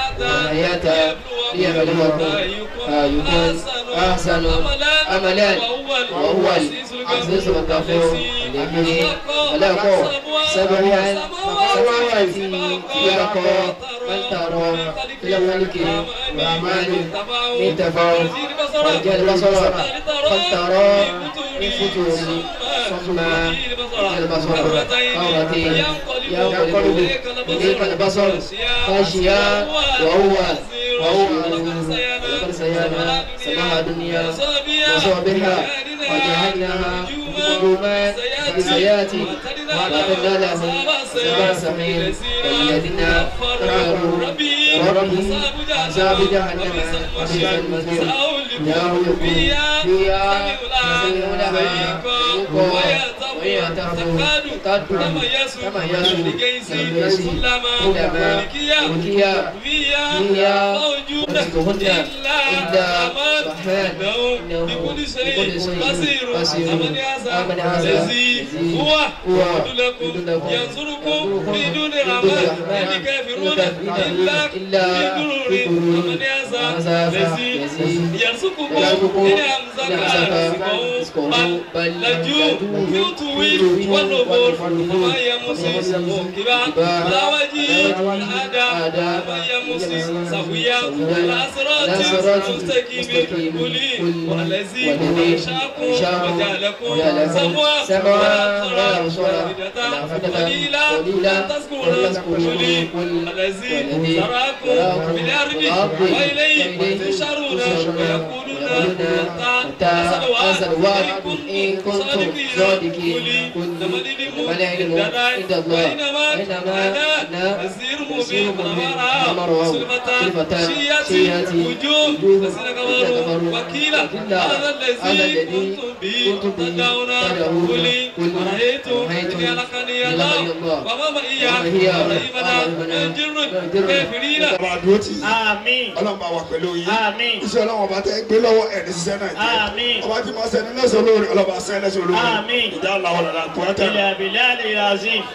والحياة ليبلوكم أيكم أحسن عملا وهو العزيز الغفور الذي خلق سبع سماوات طباقا من ترى إلى الملك الرحمن من تفاوت وجه البصر فلترى من فتور ثم البصر مرتين ينقلب إليك البصر خاشيا وهو وهو لقد سيانا سماها الدنيا وصوبها وجعلناها نجوما بسيات وأعتدنا لهم سبع سمين والذين كفروا ربهم عذاب جهنم وبئس المصير يهلك فيها يسمعون لها ويتفقد تميز تميز كلما ألقي فيها وجدهن إلا رحمن إنه بكل شيء بصير أمن هذا الذي هو يدلكم ينصركم في دون رحمن الكافرون إلا في غرور أمن هذا الذي يرزقكم إن أمسك رزقه بل لجوا في طويل والنبور وما يمسس موكبا لا وجيه الأداء وما يمسس سويا لا صراط مستقيم قولي والذي أنشأكم وجعلكم سموا ولا أبصار قليلا لا تذكرون قولي الذي زرعكم في الأرض وإليه تشرون ويقولون متى أسد الوعد إن كنتم صادقين قل العلم عند الله إنما أنا نذير مبين فمر سلفتان شيئات وجوه الذين كفروا وكيلا هذا الذي كنتم به تدعون قولي ورأيتم إن ألقني الله وما معي ورحمنا من جر الكافرين ọba àdúró tì í Àmín. ọlọ́run bá wà pẹ̀lú yín Àmín. iṣẹ́ ọlọ́run ọba tẹ́ gbé lọ́wọ́ ẹ̀ ní ṣiṣẹ́ náà jẹ́ Àmín. ọba tí máa sẹ́ni lẹ́sọ̀ lórí ọlọ́ba sẹ́ni lẹ́sọ̀ lórí Àmín. ìjà làwọn ọ̀làdà kò ẹ́ tẹ̀. إلى بلال العظيم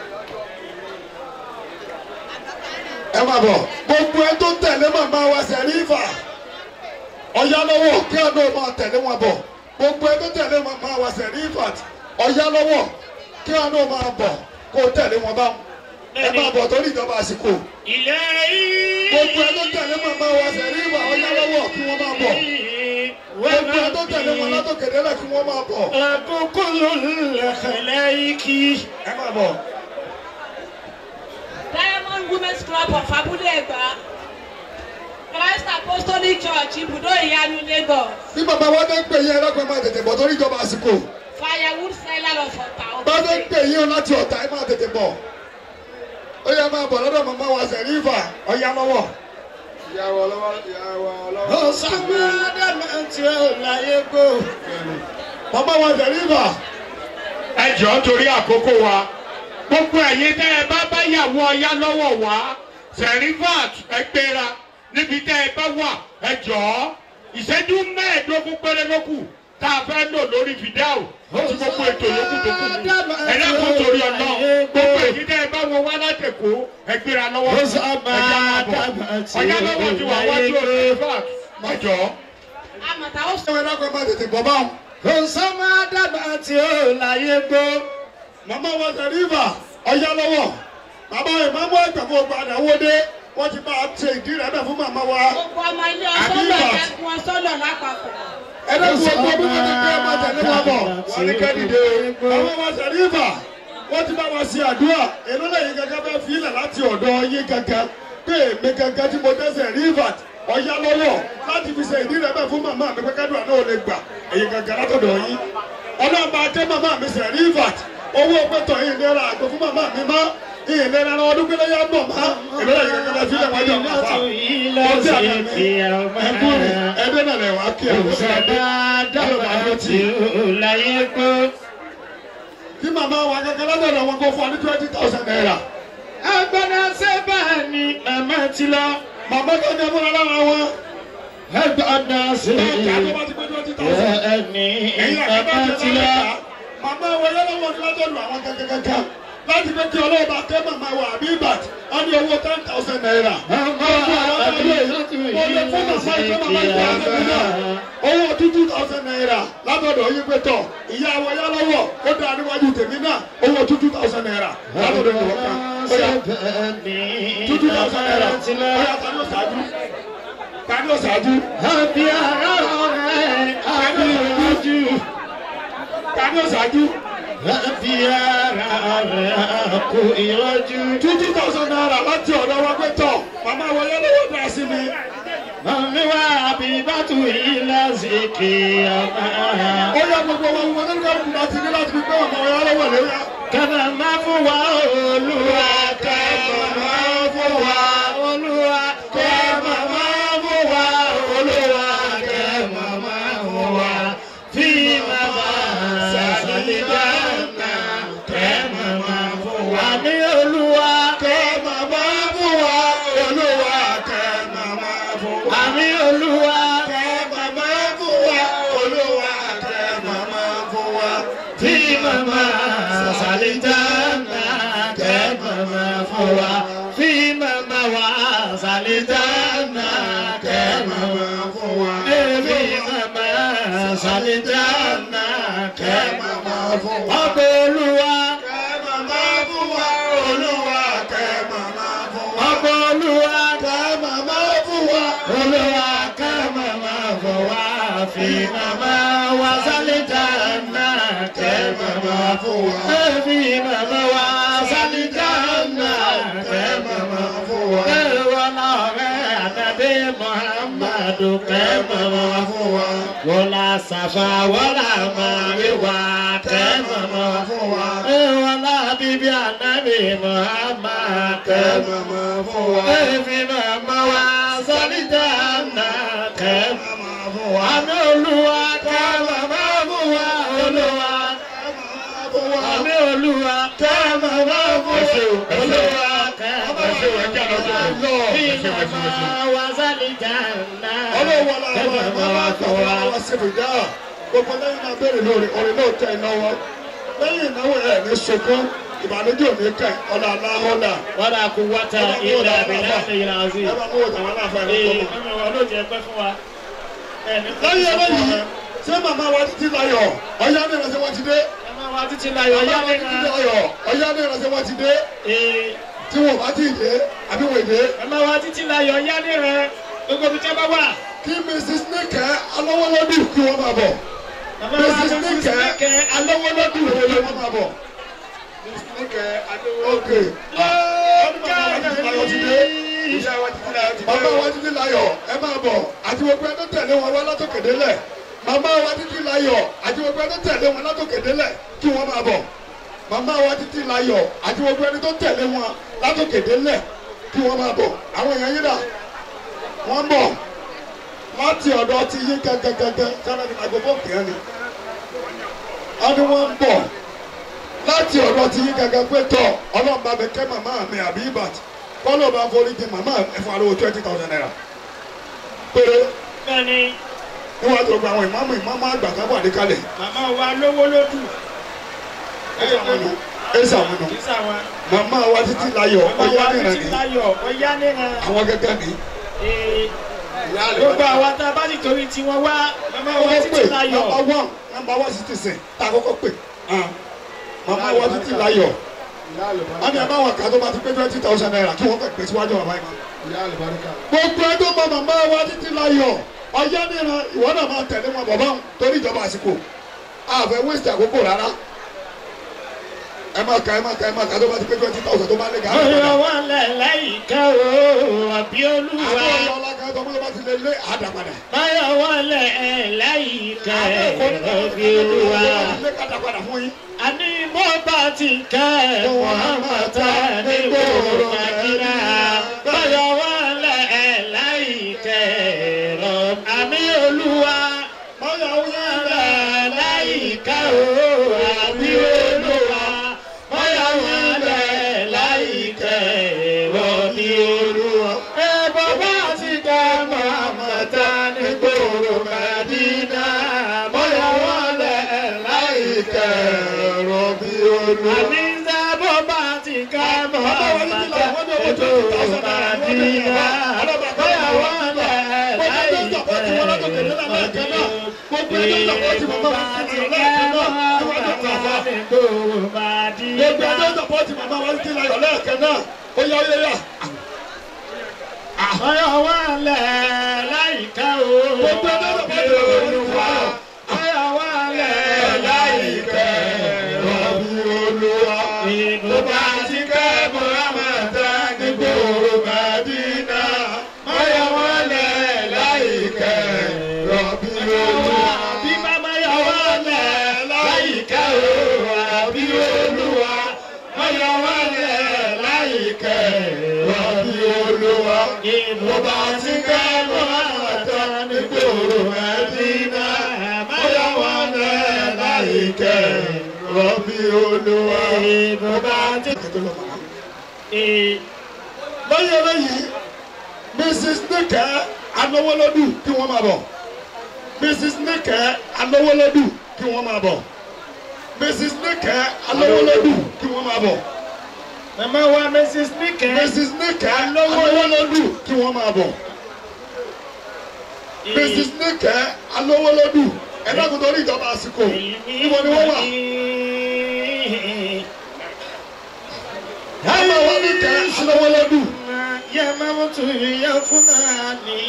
ẹ máa bọ̀ gbogbo ẹ tó tẹ̀lé màmá wa sẹ̀rífà ọ̀yá lọ́wọ́ kí àná máa tẹ̀lé wọn bọ̀ gbogbo ẹ tó tẹ̀lé màmá wa sẹ̀rífà ọ̀yá lọ́wọ́ kí àná máa bọ̀ kó tẹ̀lé wọn bá ẹ máa bọ̀ torí ìjọba àsìkò إلهي gbogbo ẹ tó tẹ̀lé màmá wa sẹ̀rífà ọ̀yá lọ́wọ́ kí wọ́n máa bọ̀ gbogbo ẹ tó tẹ̀lé wọn látòkèdè lẹ̀ kí wọ́n máa bọ̀ رب كل الخلائق ẹ máa bọ̀ women's club of abúlé ẹ̀gbá christ apostolic church ibùdó ìyanu lagos bí bàbá wa dé pè yín ẹlẹ́gbẹ̀ẹ́ máa tètè bọ̀ torí ìjọba àsìkò firewood seller of ọ̀tà bá dé òkè pè yín láti ọ̀tá ẹ máa tètè bọ̀ ó yẹ máa bọ̀ lọ́dọ̀ màmá wa sẹ̀rífà ọ̀yá lọ́wọ́. ìyàwó ọlọ́wọ́ ìyàwó ọlọ́wọ́. ọ̀sánmọ́ ádámù tí ó láyé gbó. màmá wa sẹ̀rífà ẹ jọ̀ọ́ torí àkókò wa gbogbo ẹ̀yin tẹ́ ẹ bá bá yàwó ọyá lọ́wọ́ wá sẹ̀rífàt ẹgbẹ́ra níbi tẹ́ ẹ bá wà ẹ jọ̀ọ́ ìṣẹ́jú mẹ́ẹ̀ẹ́dógún péré ló kù tá a fẹ́ lò lórí fìdáù tí gbogbo ètò yòókù tó kù ní ẹ̀rẹ́kùn torí ọ̀nà gbogbo èyí tẹ́ ẹ bá wọ wá látẹ̀kọ́ ẹgbẹ́ra lọ́wọ́ ẹ̀já máa bọ̀ ọ̀yá lọ́wọ́ ti wà wájú sẹ̀rífàt ẹ jọ̀ọ́. àmọ̀tà ó ṣé wọn ẹlẹ́gbẹ̀ẹ́ máa tètè bọ̀ báwọn. ọ̀sánmọ́ ádámù tí ó láyé gbó. màmá wa sẹ̀rífà ọ̀yá lọ́wọ́ bàbá ìmáàmù ẹgbẹ̀fọ́ padà wọlé wọ́n ti bá a ṣe ìdí rẹ̀ bẹ̀ fún màmá wa. gbogbo ọmọ ilé ọsọ́lọ̀ ẹ̀kún ọsọ́lọ̀ lápapọ̀ ẹlẹ́kùn ọgbọ́n bí wọ́n ti gbé ọmọ tẹ̀lé wa bọ̀ wọ́n ní kẹ́dìdé àwọn ọmọ sẹ̀rífà wọ́n ti bá wa ṣe àdúrà èló lẹ́yìn gẹ́gẹ́ bẹ́ẹ̀ fi ilẹ̀ láti ọ̀dọ̀ yín gẹ́gẹ́ pé èmi gẹ́gẹ́ tí mo dẹ́sẹ̀ rífà ọ̀yá lọ́wọ́ láti fi ṣe ìdí rẹ̀ bẹ́ẹ̀ fún màmá mi pé kẹ́dùn àná ò lè gbà èyí gẹ́gẹ́ látọ̀dọ̀ yín ọlọ́ọ̀bà jẹ́ màmá mi sẹ̀ rífà owó pẹ̀tọ̀ yìí nira àgbo fún màmá mi mọ́ ìlera ara ọdún pélé yá bọ̀ mọ́ èló lẹ́yìn gẹ́gẹ́ bẹ́ẹ̀ fi ilẹ̀ wájú ọ̀pá fa ọtí àgbẹ̀ ẹ̀kú ẹ̀dẹ́ náà lẹ̀ wá kí àwọn tí màmá wa gẹ́gẹ́ lọ́dọ̀ wọn kó fún wa ní twenty thousand naira. agbada sẹ́bà ni màmá ti lọ. màmá gẹ́gẹ́ fúnra lára wọn. agbada ẹ̀ka tó bá sẹ́bà ti pé twenty thousand. ẹni ẹ̀yin màmá àgbẹ̀ ti ti lọ. lọ. màmá wa yẹ́n lọ́wọ́ ni lọ́dọ̀ lu àwọn gẹ́gẹ́gẹ́gẹ́ láti fi kí ọlọ́ọ̀bà kẹ́ màmá wa àbí bat wọ́n ní owó ten thousand naira. owó two thousand naira látọ̀dọ̀ yín pé tọ̀ ìyá wa yá lọ́wọ́ ó dáa níwájú tèmi náà owó two thousand naira látọ̀dọ̀ yín wọ́n kan. ó yá two thousand naira ó yá tani ó ṣáájú tani ó ṣáájú Àbí ara rẹ̀ àbí ojú. tani ó ṣáájú Àbí ara rẹ̀ kò ìrọ́jú. two thousand naira láti ọ̀dọ̀ wa pé tọ̀ màmá wa yá lọ́wọ́ dá sí mi. Màmí wa àbí bàtú yìí lásìkò ọmọ. ó yá gbogbo wa wọn nígbà tó bá ti ní láti fi pé màmá wa yá lọ́wọ́ lórí ya. Kàmá má fún wa olúwa kàmá má fún wa olúwa kàmá má fún wa olúwa kàmá má fún wa fi màmá sàlìdáná kàmá má fún wa ní olúwa kàmá má fún wa olúwa kàmá má fún wa ní olúwa kàmá má fún wa olúwa kàmá má fún wa fi màmá sàlìdáná kàmá má fún wa fi màmá wa sàlìdáná kàmá má fún wa fi màmá sàlìdáná kàmá má fún wa ọbẹ̀ olúwa kàmá má fún wa olúwa kàmá má fún wa ọbẹ̀ olúwa kàmá má fún wa olúwa kàmá má fún wa fi màmá wa sàlìdáná kàmá má fún wa fi màmá wa sàlìdáná kàmá má fún wa ẹ̀wọ̀n náà rẹ̀ àtàdé muhammadu kàmá má fún wa wọlá sàfà wọlá màríwá kàmá má fún wa ẹ̀wọ̀n náà bíbí ànábì muhammad kàmá má fún wa ẹ̀fí màmá wa sàlìdáná kàmá má fún wa àmì olúwa kàmá má fún wa olúwa àmì olúwa kàmá má fún wa olúwa kàmá má fún wa bí màmá wa sàlìdáná ọlọ́wọ́ la kàmá wà má wà fún wa. wà síbi dá gbogbo lẹ́yìn náà béèrè lórí orin náà tẹ ìnáwó lẹ́yìn ìnáwó ẹ̀ ní sunkún ìbànújẹ́ òní kẹ ọ̀nà aláhọ́nà. wàlá kú wáta ìlà àbílẹ̀ àfẹ́yìn àzí. ẹ bá mú òtún àwọn aláfẹ́ rẹ ee tó mọ̀. mẹ́mi wọn ló jẹ pẹ́ fún wa. ẹni lẹ́yìn eléyìí ṣé màmá wa títí láyọ̀ ọ̀yá ní ìrẹsẹ̀ wọn ti dé. ẹ máa wá títí láyọ̀ ọ̀yá yá ní nínú. ìrẹsẹ̀ láyọ̀ ọ̀yá ní ìrẹsẹ̀ wọn ti dé. ee tí wọn bá ti dé àbí wọn dé. ẹ máa wá títí láyọ̀ yá ní rẹ gbogbo ibi tí a bá wà. kí mrs nike alọ́wọ́lọ́dún kí wọ́n máa bọ̀. bàbá wa mrs tó fi nike sílẹ̀kẹ̀ alọ́wọ́lọ́dún kí wọ́n máa bọ̀. mrs nike alọ́wọ́lọ́dún. ok. ọdún bàbá wa títí láyọ̀ ìyá wa títí láyọ̀ ti màmá wa títí láyọ̀ ẹ máa bọ̀ àti gbogbo ẹ tó tẹ̀lé wọn wá látòkè délẹ̀ màmá wa títí láyọ̀ àti gbogbo ẹ tó tẹ̀lé wọn látòkè délẹ̀ kí wọ́n máa bọ̀ màmá wa títí láyọ̀ àti gbogbo ẹni tó tẹ̀lé wọn látòkè délẹ̀ kí wọ́n máa bọ̀ àwọn èèyàn yín dà wọ́n bọ̀ láti ọ̀dọ̀ ti yín gẹ́gẹ́gẹ́gẹ́ sára ní microphone kìíní ni wọ́n ní wọ́n ń bọ̀ láti ọ̀dọ̀ ti yín gẹ́gẹ́ pé tọ̀ ọlọ́run bá mi kẹ́ màmá mi àbí ibàt kọ́lọ́ bá forí jẹ màmá ẹ̀fọ́ àlọ́ twenty thousand naira péré bẹ́ẹ̀ni níwájú gbogbo àwọn ìmáàmù ìmáàmù àgbà kan wà níkàlẹ̀ màmá wa lówó lódù ẹ̀ sàmúnú ẹ̀ sàmúnú kì í sàwọn. màmá wa títí láyọ̀ màmá ọ̀yá wa nìran títí ni láyọ̀ ọ̀yá níran. àwọn gẹ́gẹ́ ni Ee, ìyá rẹ̀ gbogbo àwọn tá a bá ti torí tiwọn wá màmá wa wọ́n pè títí láyọ̀. nọmba one nọmba one citizen tá a kọ́kọ́ pè hàn. màmá wa títí láyọ̀ wọ́n ní abáwọn kan tó bá ti pé twenty thousand naira kí wọ́n fẹ́ pè síwájú bàbá yìí mọ́. ìyá àlùbáríkà. gbogbo ẹ tó mọ màmá wa títí láyọ̀ ọ̀yá nìran ìwọ náà máa tẹ̀lé wọn bàbá wọn torí ìjọba àsìkò àfẹ́ waste àkókò rárá ẹ máa ka ẹ máa ka ẹ máa ka tó bá ti pé twenty thousand tó bá lé gàá Ọ̀yọ́ wa lẹ̀ láyìíká o, àbí olúwa. àwọn ọ̀yọ́ ọlága tó bá ti lé lé àdàpadà. Báyọ̀ wa lẹ̀ láyìíká àbí olúwa. lé kàdàpadà fún yín. Àní mo bá ti kẹ́ Muhammad ní gbòòrò Màdínà. Báyọ̀ wa lẹ̀ láyìíká rọ̀ àmì olúwa. Báyọ̀ wa lẹ̀ láyìíká o, àbí olúwa. Báyọ̀ wa lẹ̀ láyìíká rọ̀ ní olúwa. Ẹ bàbá ti kẹ́ Muhammad ní gbòòrò Màdínà. Báyọ̀ wa lẹ̀ láyìíká rọ̀ bí olúwa. Àní sábọ̀ bá ti kẹ́ Muhammad ní gbòòrò Màdínà. Báyọ̀ wa lẹ̀ láyìíká gbogbo ẹjọ́ sọpọ́ọ̀tì màmá wa ti láyọ̀ lẹ́ẹ̀kan náà ó yá ó yá yá. Ọyọ́ wa lẹ̀ láyìíká o. Gbogbo ẹjọ́ sọpọ́ọ̀tì màmá wa ti láyọ̀. Ọyọ́ wa lẹ̀ láyìíká Rọ̀bì olúwa. Ìgbòba ti kẹ́ Muhammad ní gbòòrò Màdínà. Ọyọ́ wa lẹ̀ láyìíká Rọ̀bì olúwa. Bí bàbá yọ wá lẹ̀ láyìíká o. Àbí olúwa. Ọyọ́ wa lẹ̀ láyìíká Rọ̀bì olúwa. Ìgbòba ti kẹ́ Muhammad ní gbòòrò Màdínà. Ọyọ́ wa lẹ̀ láyìíká Rọ̀bì olúwa. Ìgbòba ti Ee. lẹ́yìn eléyìí mrs nike anowolodu kí wọ́n máa bọ̀ mrs nike anowolodu kí wọ́n máa bọ̀ mrs nike anowolodu kí wọ́n máa bọ̀ Màmá wa Mrs. Nike. mrs nike anowolodu kí wọ́n máa bọ̀ mrs nike anowolodu ẹ̀dá kò torí ìjọba àsìkò níbo ni wọ́n wà màmá wa nike anowolodu Ya mamutu ya funani.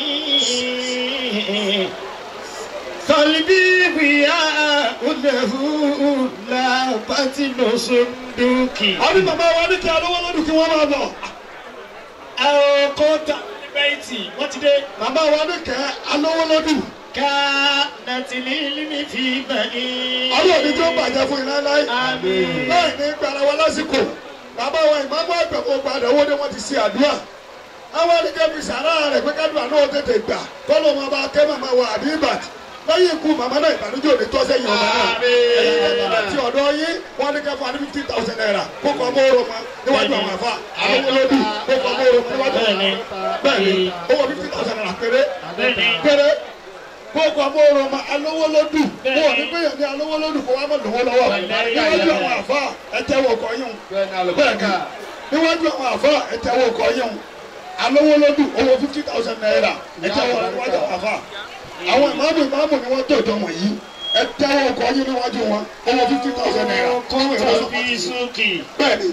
Qalbi biya ulahu la batinu sunduki. àbí màmá wa nike anowolodu kí wọ́n máa bọ̀. Àwọn kọ́ńtà bẹ́ẹ̀tì wọ́n ti dé. màmá wa nike anowolodu. Ká nàtìlí límì fi bẹ̀ni. ọlọ́run ní tí ó bàjẹ́ fún iná láì Àmín. láì ní gbàrà wa lásìkò bàbá wa ìmáàmù àgbàgbọ́ padà owó ni wọ́n ti ṣe àdúrà àwọn ẹnikẹ́ fi sàrà rẹ̀ pé kádùn àná tètè gbà kọ́lọ́ máa bá kẹ́ màmá wa àbí ìbàdí lẹ́yìn ikú màmá náà ìbànújẹ́ òní tọ́ sẹ́yìn ọmọ náà ẹ̀yin kẹ́kọ̀ọ́ láti ọ̀dọ́ yín wọ́n ní kẹ́kọ̀ọ́ ní fifty thousand naira kó kọ́ ọmọ oró ma níwájú àwọn àfa àwọn olódù kó kọ́ ọmọ oró ma níwájú àwọn àfa bẹ́ẹ̀ni owó fifty thousand naira péré Bẹ́ẹ̀ni. péré kó kọ́ ọmọ oró ma alówó lódù kó wọ́n ní gbéyàn ní alówó lódù kó wá mọ̀ lówó lọ́wọ́ níwájú àwọn àfa ẹ̀tẹ́wọ̀ kọ́ yín bẹ́ẹ̀ ni àlùbáríkà. níwájú àwọn àfa ẹ̀tẹ́wọ̀ kọ́ yín alówó lódù owó fifty thousand naira ẹ̀tẹ́wọ̀ níwájú àwọn àfa àwọn ìmáàmù ìmáàmù ni wọ́n tọ̀jọ́ wọ̀nyí ẹ̀tẹ́wọ̀ kọ́ yín níwájú wọn owó fifty thousand naira Kọ́ńtà bí sókè. bẹ́ẹ̀ni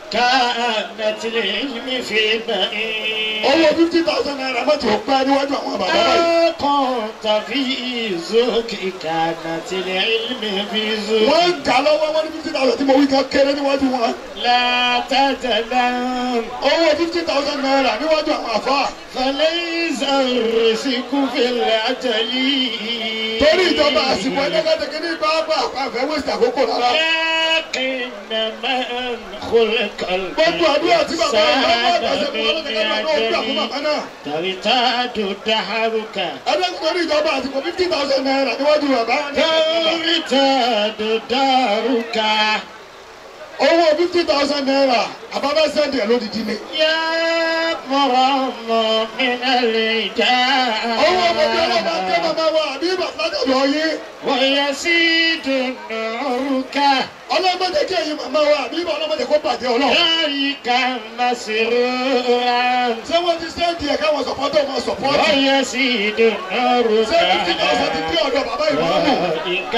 كانت العلم في بعيد owó fifty thousand naira mọ́tò pẹ́ níwájú àwọn bàbá báyìí. ما كنت في زوك كانت العلم في زوك wọ́n ń kà lọ́wọ́ wọn ní fifty thousand tí mo wí kan kéré níwájú wọn. لا تتلم owó fifty thousand naira níwájú àwọn àfa. فليس الرزق في العجل torí ìjọba àsìkò ẹ̀dẹ́gbẹ̀dẹ́gbẹ̀ ní bábà àfẹ́ wẹ́sì àkókò rárá. لكن من خلق gbogbo àdúrà tí bàbá bàbá àgbà ṣe fún ọlọ́dẹ̀kẹ́ náà ló gbà fún bàbá náà. ترتاد دهرك ẹ̀dẹ́gbẹ̀ torí ìjọba àsìkò fifty thousand naira níwájú bàbá. ترتاد دارك owó fifty thousand naira àbábẹ́ sẹ́ndì ẹ̀ lódìdí ni. يا مرام من الرجال owó ọmọdé ọlọ́ba tẹ́ bàbá wa àbí bàbá lọ́dọ̀ yín. ويزيد نورك ọlọ́mọdé kí ẹ̀yin màmá wa àbí ọlọ́mọdé kó bàjẹ́ ọlọ́run. ذلك مسرورا ṣé wọ́n ti sẹ́ndì ẹ̀ káwọn sọ̀pọ́tọ̀ máa sọ̀pọ́tì. ويزيد نورك ṣé fifty thousand ti dé ọ̀dọ̀ bàbá ìmọ̀ọ́mù. ذلك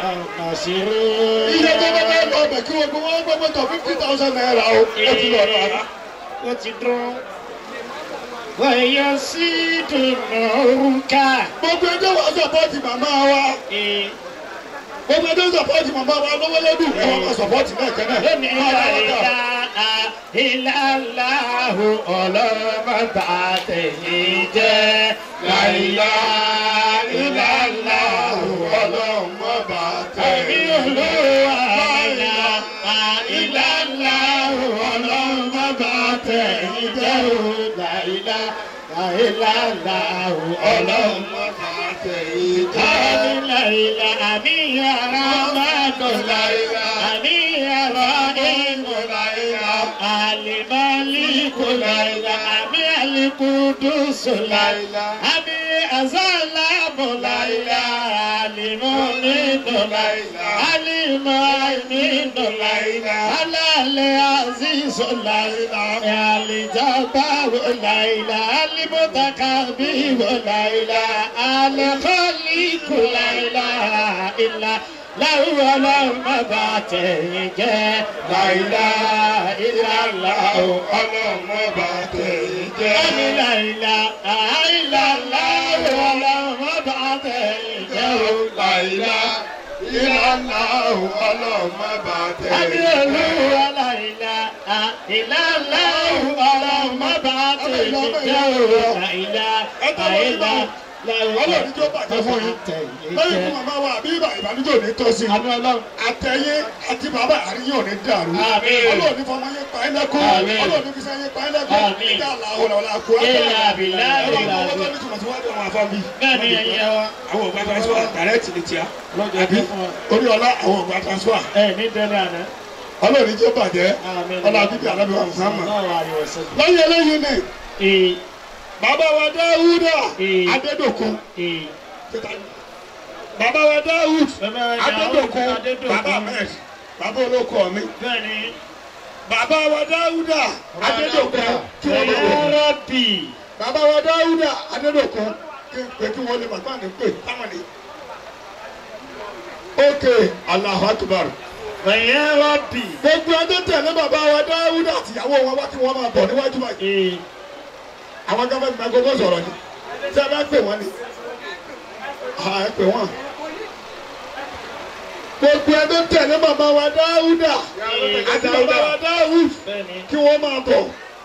iye tó bá bá مسرورا lọ bẹ̀ kí wọ́n gbé wọ́n gbé tó fifty thousand naira o. ó ti lọ ọ̀dọ̀ àná. ó ti dún. ويزيد نورك gbogbo ẹjọ́ wa sọ̀pọ́tì màmá wa. gbogbo ẹjọ́ sọ̀pọ́tì màmá wa lọ́wọ́ lọ́dún kí wọ́n máa sọ̀pọ́tì náà kẹ́nẹ̀. lónìí láìlá ìlàláhu ọlọ́mọba tẹ̀yìn jẹ́ láìlá ìlàláhu ọlọ́mọba ẹ̀mí olúwa láìlá ìlàláhu ọlọ́mọba tẹ̀yìn jẹ́ láìlá ìlàláhu ọlọ́mọba tẹ̀yìn jẹ́ láìlá àmì yàrá máa dùn láìlá àmì yàrá ìmọ̀ láìlá alimaliku láìlá àmì alikudusu láìlá àmì azalamu láìlá alimọ́nìdù láìlá alimọ́nìdù láìlá alálẹ̀ azizu láìlá alijabaru láìlá alimutakabiru láìlá alikọ́liku láìlá ilá láwùrọ̀ ọlọ́run má bà tẹ̀yìn jẹ́ láìlá ìlàlá ọlọ́run má bà tẹ̀yìn jẹ́. ẹni láìlá àìlá láwùrọ̀ ọlọ́run má bà tẹ̀yìn jẹ́ o láìlá ìlàlá ọlọ́run má bà tẹ̀yìn jẹ́. ẹni olúwa láìlá ìlàlá ọlọ́run má bà tẹ̀yìn jẹ́ o láìlá àìlá ọlọ́run tó bàjẹ́ fún yín. lẹ́yìn fún màmá wa àbí ibà ìbànújẹ́ ò ní tọ́ sí i. àtẹ̀yé àti bàbá àríyìn ò ní dàrú. Àmín. ọlọ́run ní fọmọ yín pa ẹ́ lẹ́kọ́. Àmín. ọlọ́run ní fisẹ́ yín pa ẹ́ lẹ́kọ́. Àmín. ìjà làwọn ọ̀la kó Ilà bìlà bìlà ọlọ́run tó ní tùmọ̀ síwájú àwọn afọ́bí. Bẹ́ẹ̀ni ẹyẹ wa. àwọn ògbà transfer direct ní tíá. Lọ́jọ́ àbí ẹgbẹ́ fún wa. orí ọlá àwọn ògbà transfer. Ẹ ní dẹ́rẹ́ àná. ọlọ́run jẹ́ bàjẹ́ Àmín. ọlá bíbí alábí wa Muhammad. Náà wà ní ọ̀sẹ̀. lẹ́yìn eléyìí ni Ee bàbá wa Dáúdà Ee. Adédòkun. ee. bàbá wa Dáúd Bàbá wa Adédòkun Dáúd, Adédòkun. bàbá mẹ́rin bàbá olóko mi. Bẹ́ẹ̀ni. bàbá wa Dáúdà Adédòkun kí wọ́n lè wọ̀. Rọ́bì. bàbá wa Dáúdà Adédòkun kí n pè kí wọ́n lè bàbá mi pè táwọn ni. ok Allahu Akbar. Bẹ̀yẹ rọ́bì. gbogbo ẹjọ́ tẹ̀lé bàbá wa Dáúdà àtìyàwó wọn wá kí wọ́n máa bọ̀ níwájú báyìí. Ee. àwọn gọ́ọ̀mẹ̀ntì máa gbogbo sọ̀rọ̀ ni tí a bá pè wọ́n ni à ẹ pè wọ́n. gbogbo ẹjọ́ tẹ̀lé bàbá wa Dáúdà àti bàbá wa Dáúd Bẹ́ẹ̀ni. kí wọ́n máa bọ̀.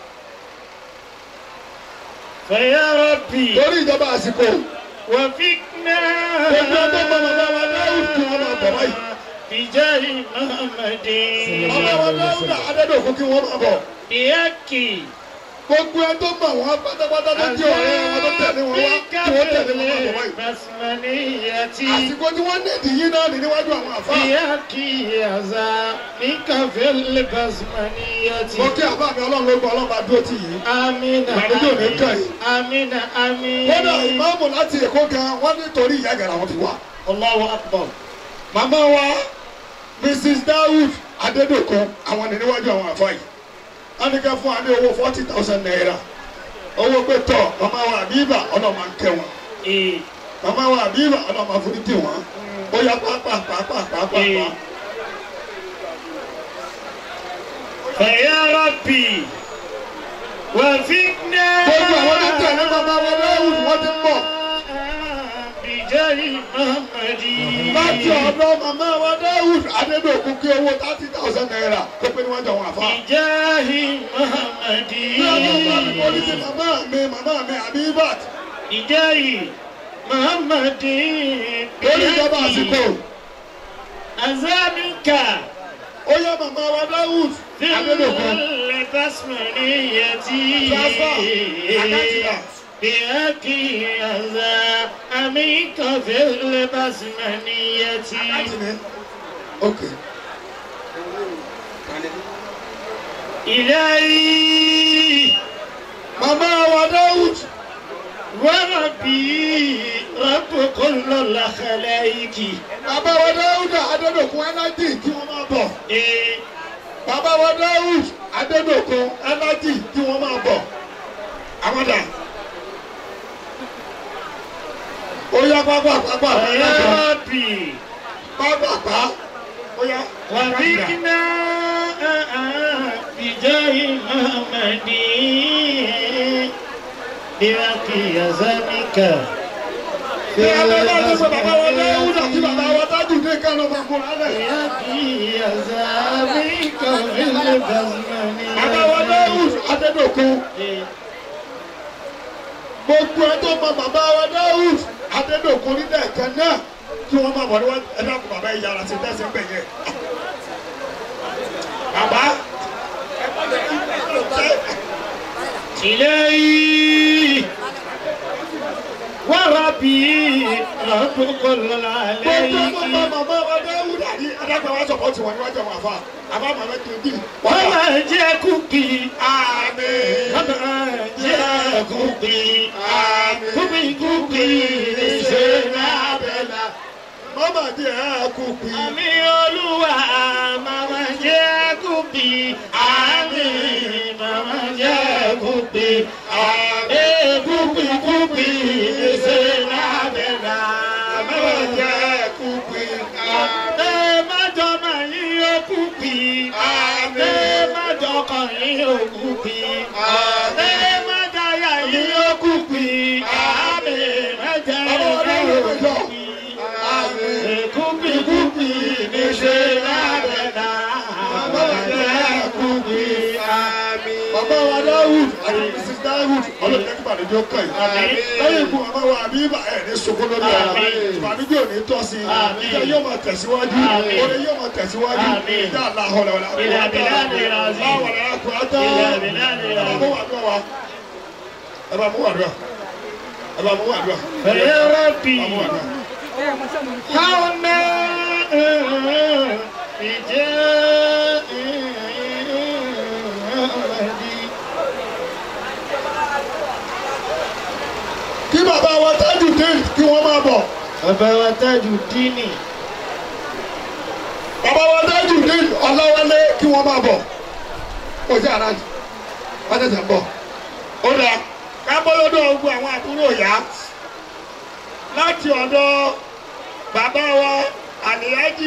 Bẹ̀yẹ rọ́bì. torí ìjọba àsìkò Wàfíkná. Gbogbo ẹgbẹ́ mọ bàbá wa Dáúd kí wọ́n máa bọ̀ báyìí. Ìjẹ́ ìmọ̀ọ́mọdé. bàbá wa Dáúdà Adédòkun kí wọ́n máa bọ̀. Ìyáàkì. gbogbo ẹ tó mọ̀ wọ́n pátápátá tó jẹ́ ọ̀rẹ́ wọn tó tẹ̀lé wọn wá kí wọ́n tẹ̀lé wọn máa bọ̀ báyìí. Basmaniyati. àsìkò tí wọ́n ní ìdíyín náà ní níwájú àwọn àfáà. Ìyáàkì àzá ní kàfẹ́lẹ́ Basmaniyati. mo kí àbá mi ọlọ́run ló gbọ́ ọlọ́run bá dúró tì yín. Amina Ìbànújẹ́ ò ní kàn yín. Amina Amin. kódà ìmáàmù láti èkó gan wọ́n nítorí ìyá gàrà wọn fi wá. Allahu Akbar. màmá wa mrs dawood adédọ̀kun àwọn ní níwájú àwọn àfa yìí wọ́n ní ká fún wa ní owó forty thousand naira owó pé tọ̀ màmá wa àbíbà ọlọ́run máa ń kẹ́ wọn Ee. màmá wa àbíbà ọlọ́run máa forí tì wọ́n ó yá pàápàá pàápàá pàápàá Ee. ó فيا ربي وفقنا gbogbo àwọn tó tẹ̀lé bàbá wọn lẹ́wùn wọ́n ti ń bọ̀. بجاه محمد láti ọ̀dọ̀ màmá wa Dáúdù Adédọ̀kun kí owó thirty thousand naira kó pé níwájú àwọn àfa. بجاه محمد bí ọdún bá mi kọ́ ní sí màmá mi màmá mi Abibat بجاه محمد lórí ìjọba àsìkò أزامك ó yẹ màmá wa Dáúdù في Adédọ̀kun. البسمنية Transfer. Àkáǹtì بأكي أزامك في البسمنية Àkáǹtì mi. ok إلهي màmá wa Dáúdù وربي رب كل الخلائق bàbá wa Dáúdù Adédọ̀kun ẹnájì kí wọ́n máa bọ̀. إيه bàbá wa Dáúdù Adédọ̀kun ẹnájì kí wọ́n máa bọ̀. àwọn dà. ó yá pápá pápá يا pápá ربي pápá pá ó yá. وفقنا بجاه محمد بأكي أزامك Bí a bá bá tó sọ bàbá wa Dáúdù àti bàbá wa Tájù dé kánú ọmọ ọkùnrin alẹ́. بأكي أزامك في البسمنية Bàbá wa Dáúdù Adédọ̀kun. إيه Gbogbo ẹ tó mọ bàbá wa Dáúdù Adédọ̀kun nílẹ̀ ẹ̀kẹ́ náà kí wọ́n máa bọ̀ ní wọ́n ẹ dákun bàbá yìí yára sí tẹ́sí pẹ̀ yẹ. Bàbá ẹ bá lè kí ẹ ṣe. إلهي وربي رب كل Gbogbo ẹ tó العليك mọ bàbá wa Dáúdù àti adágbà wa sọ̀pọ̀ tiwọn níwájú àwọn àfa. Àbá màmá kì í dì. وما جاكوكي Àmín. وما جاكوكي كوكي كوكي سينا بلا Mama di ẹ kú pi. Àmì Olúwa màmá jẹ́ kúpi. Àmì màmá jẹ́ kúpi. Àmì kúpi kúpi ṣe lábẹ́lá. Mama jẹ́ kú pi. Àmì májọ máa yí ó kúpi. Àmì májọ kan yí ó kúpi. Àmì májọ yà yí ó kúpi. Àmì májọ yà yí ó kúpi. Kúpi kúpi ní ṣe lábẹ́lá. Màmá jẹ́ kúpi. Bàbá wa Dáwùd àti Mrs. Dáwùd ọlọ́run jẹ́ kí ìbànújẹ́ ó kàn Àmín. yín. Lẹ́yìn ikú bàbá wa àbíbà ẹ̀ ní sunkún lórí ara. Àmín. Ìbànújẹ́ ò ní tọ́ sí i. Àmín. Ìjà yóò máa tẹ̀síwájú. Àmín. Oore yóò máa tẹ̀síwájú. Àmín. Ìjà aláhọ̀lẹ̀ wọ̀lẹ̀ Ìlà bìláàdì ràzí. Báwo ni a kò á tán? Ìlà bìláàdì Ẹ bá ràzí. mú wàdúrà wa. Ẹ bá mú wàdúrà. Ẹ bá mú wàdúrà. Fẹ̀yẹ́ rọ́bì. Ẹ bá mú wàdúrà. Káwọn ìjẹ́ Kí bàbá wa tájù dé kí wọ́n máa bọ̀. Bàbá wa tájù dínì. Bàbá wa tájù dé ọlọ́wọ́lé kí wọ́n máa bọ̀. Kò sí àrà wọ́n tẹ̀sẹ̀ ń bọ̀. Ó dà ká bọ́ lọ́dọ̀ ogun àwọn àbúrò yá. Láti ọ̀dọ̀ bàbá wa Àlìyájì.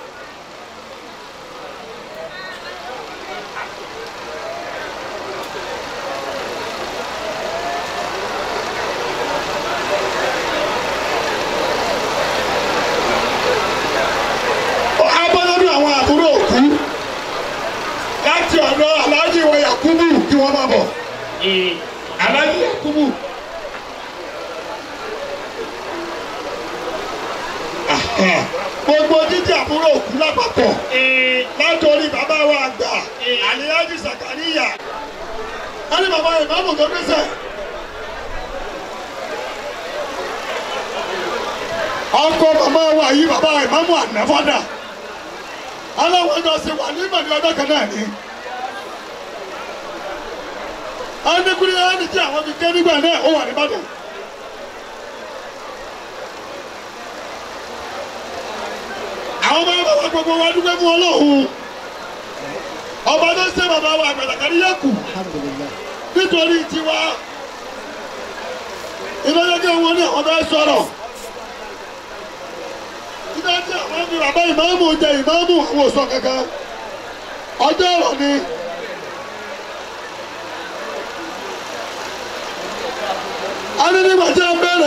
Á bọ́ lọ́dọ̀ àwọn àbúrò òkú. Láti ọ̀dọ̀ Aláàjì wa Yakubu kí wọ́n máa bọ̀. Ee. Aláàjì Yakubu. Aha. Gbogbo jíjẹ àbúrò òkú lápapọ̀. Ee. látòrí bàbá wa àgbà àlíyájú sàkàríyà wọn ní bàbá ìmáàmù tó gbèsè. ọkọ màmá wa yìí bàbá ìmáàmù ànáfọ́dà aláwọ̀ ẹjọ́ sí wà ní ìmọ̀lẹ́ ọjọ́ kan náà ni. ẹnikúni ẹni tí àwọn fi ké nígbà náà ó wà nìbàdàn. àwọn ọmọ bàbá gbogbo wa dúpẹ́ fún ọlọ́run ọba tó ṣe bàbá wa àgbàdàkàrí yẹ kù nítorí tiwa ìlọ́jọ́jọ́ wọn ní àwọn bẹ́ẹ̀ sọ̀rọ̀ títí tí àwọn fi bàbá ìmáàmù jẹ ìmáàmù àwọn òsọ kankan ọjọ́ ọ̀rọ̀ ni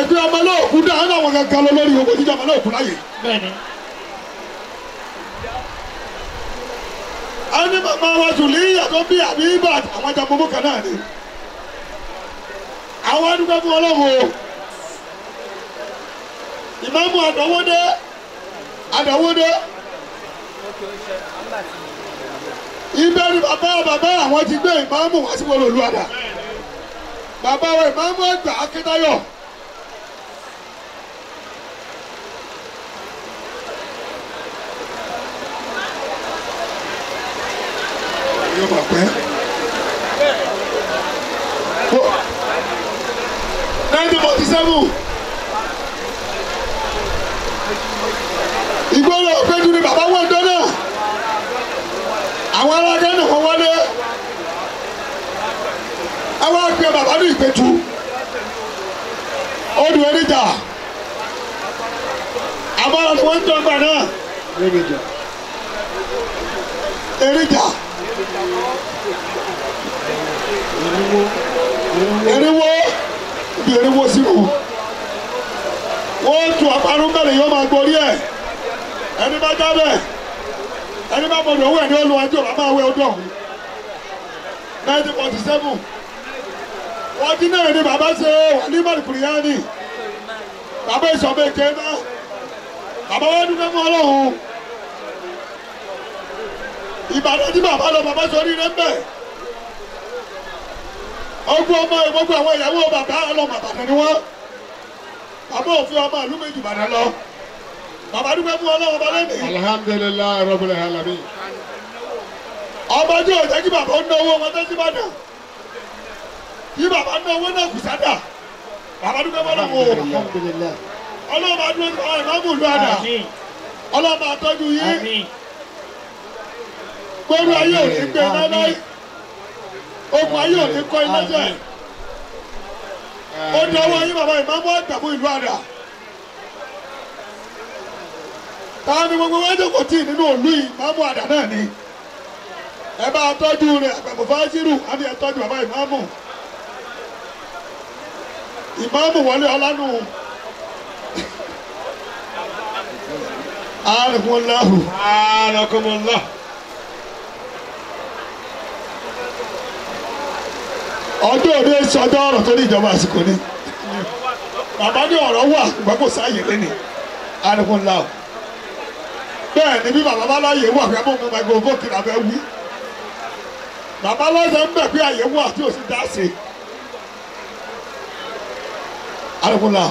pé ọmọ náà kú dáhùn náà wọn kankan lọ lórí owó jíjọ ọmọ náà kú láyè. bẹ́ẹ̀ni. a ní màmá wa jùlí yàtọ̀ bí àbí ibà àwọn ajá gbogbo kan náà ni. àwọn adúgbò fún ọlọ́run o. ìmáàmù àdánwódé àdánwódé. ibẹ̀ ni bàbá bàbá àwọn ti gbé ìmáàmù wá sí wọlé olúwadà. bàbá wa ìmáàmù àgbà akíntayọ̀. yóò máa pẹ́. nineteen forty seven ìgbóná òpéjú ni bàbá wọn dán náà àwọn alága náà wọ́n wọlé àwọn àgbẹ̀ bàbá ní ìpẹ́tù odò eríjà àbára ni wọ́n ń dọ́gba náà eríjà. erinwo ibi erinwo sínú wọ́n tu àparun bẹ̀rẹ̀ yóò máa gborí ẹ̀ ẹni bá jábẹ̀ ẹni bá bọ̀dọ̀ owó ẹ̀ ní olùwájú ọ̀bá máa wé ọdún ọ̀hún nineteen forty seven wọ́n ti náà ní bàbá ṣe wà ní mọ̀lùkùrìyáni bàbá ìṣọ̀bẹ̀ ké náà bàbá wọn dúpẹ́ mọ́ ọlọ́run ìbàdàn tí bàbá lọ bàbá sọ oríire ń bẹ̀ ọgbọ́n ọmọ ìgbọ́gbọ́ àwọn ìyàwó bàbá ọlọ́mọ àbàdàn ni wọ́n bàbá òfin ọmọ ìlú méjì bàdàn lọ bàbá dúpẹ́ fún ọlọ́wọ́ bá lẹ́nu. alhamdulilayi rabbil alamin. ọba tí ò jẹ́ kí bàbá ń ná owó wọn tẹ́sí bàdàn kí bàbá ń ná owó náà kù sádà bàbá dúpẹ́ fún ọlọ́wọ́ ọlọ́wọ́ bá dúró fún ọlọ́wọ́ ìlú àdà ọlọ́wọ́ bá tọ́jú yín gbọ́dọ̀ ayé ò ní gbé láíláí ogun ayé ò ní kọ́ iná jẹ́ ó dọwọ́ yín bàbá ìmáàmù àgbàmú ìlú àdà táwọn ni gbogbo wájú kò tí nínú òlú yìí ìmáàmù àdà náà ni ẹ bá tọ́jú rẹ̀ àgbàmù fájírù á ní ẹ tọ́jú bàbá ìmáàmù ìmáàmù wọlé ọlánú àrùnmọ́láhù. anakumullah. ọdún òde sọdọ ọ̀rọ̀ tó ní ìjọba àsìkò ni bàbá ní ọ̀rọ̀ wà ṣùgbọ́n kò sáàyè lẹ́nì àrùn ńlá o bẹ́ẹ̀ ni bí bàbá bá láàyè wà fẹ́ mọ́ mọ́ microphone kí làbẹ́ wí bàbá lọ́sẹ̀ ń bẹ̀ pé àyè wà tí ò sì dá sí àrùn ńlá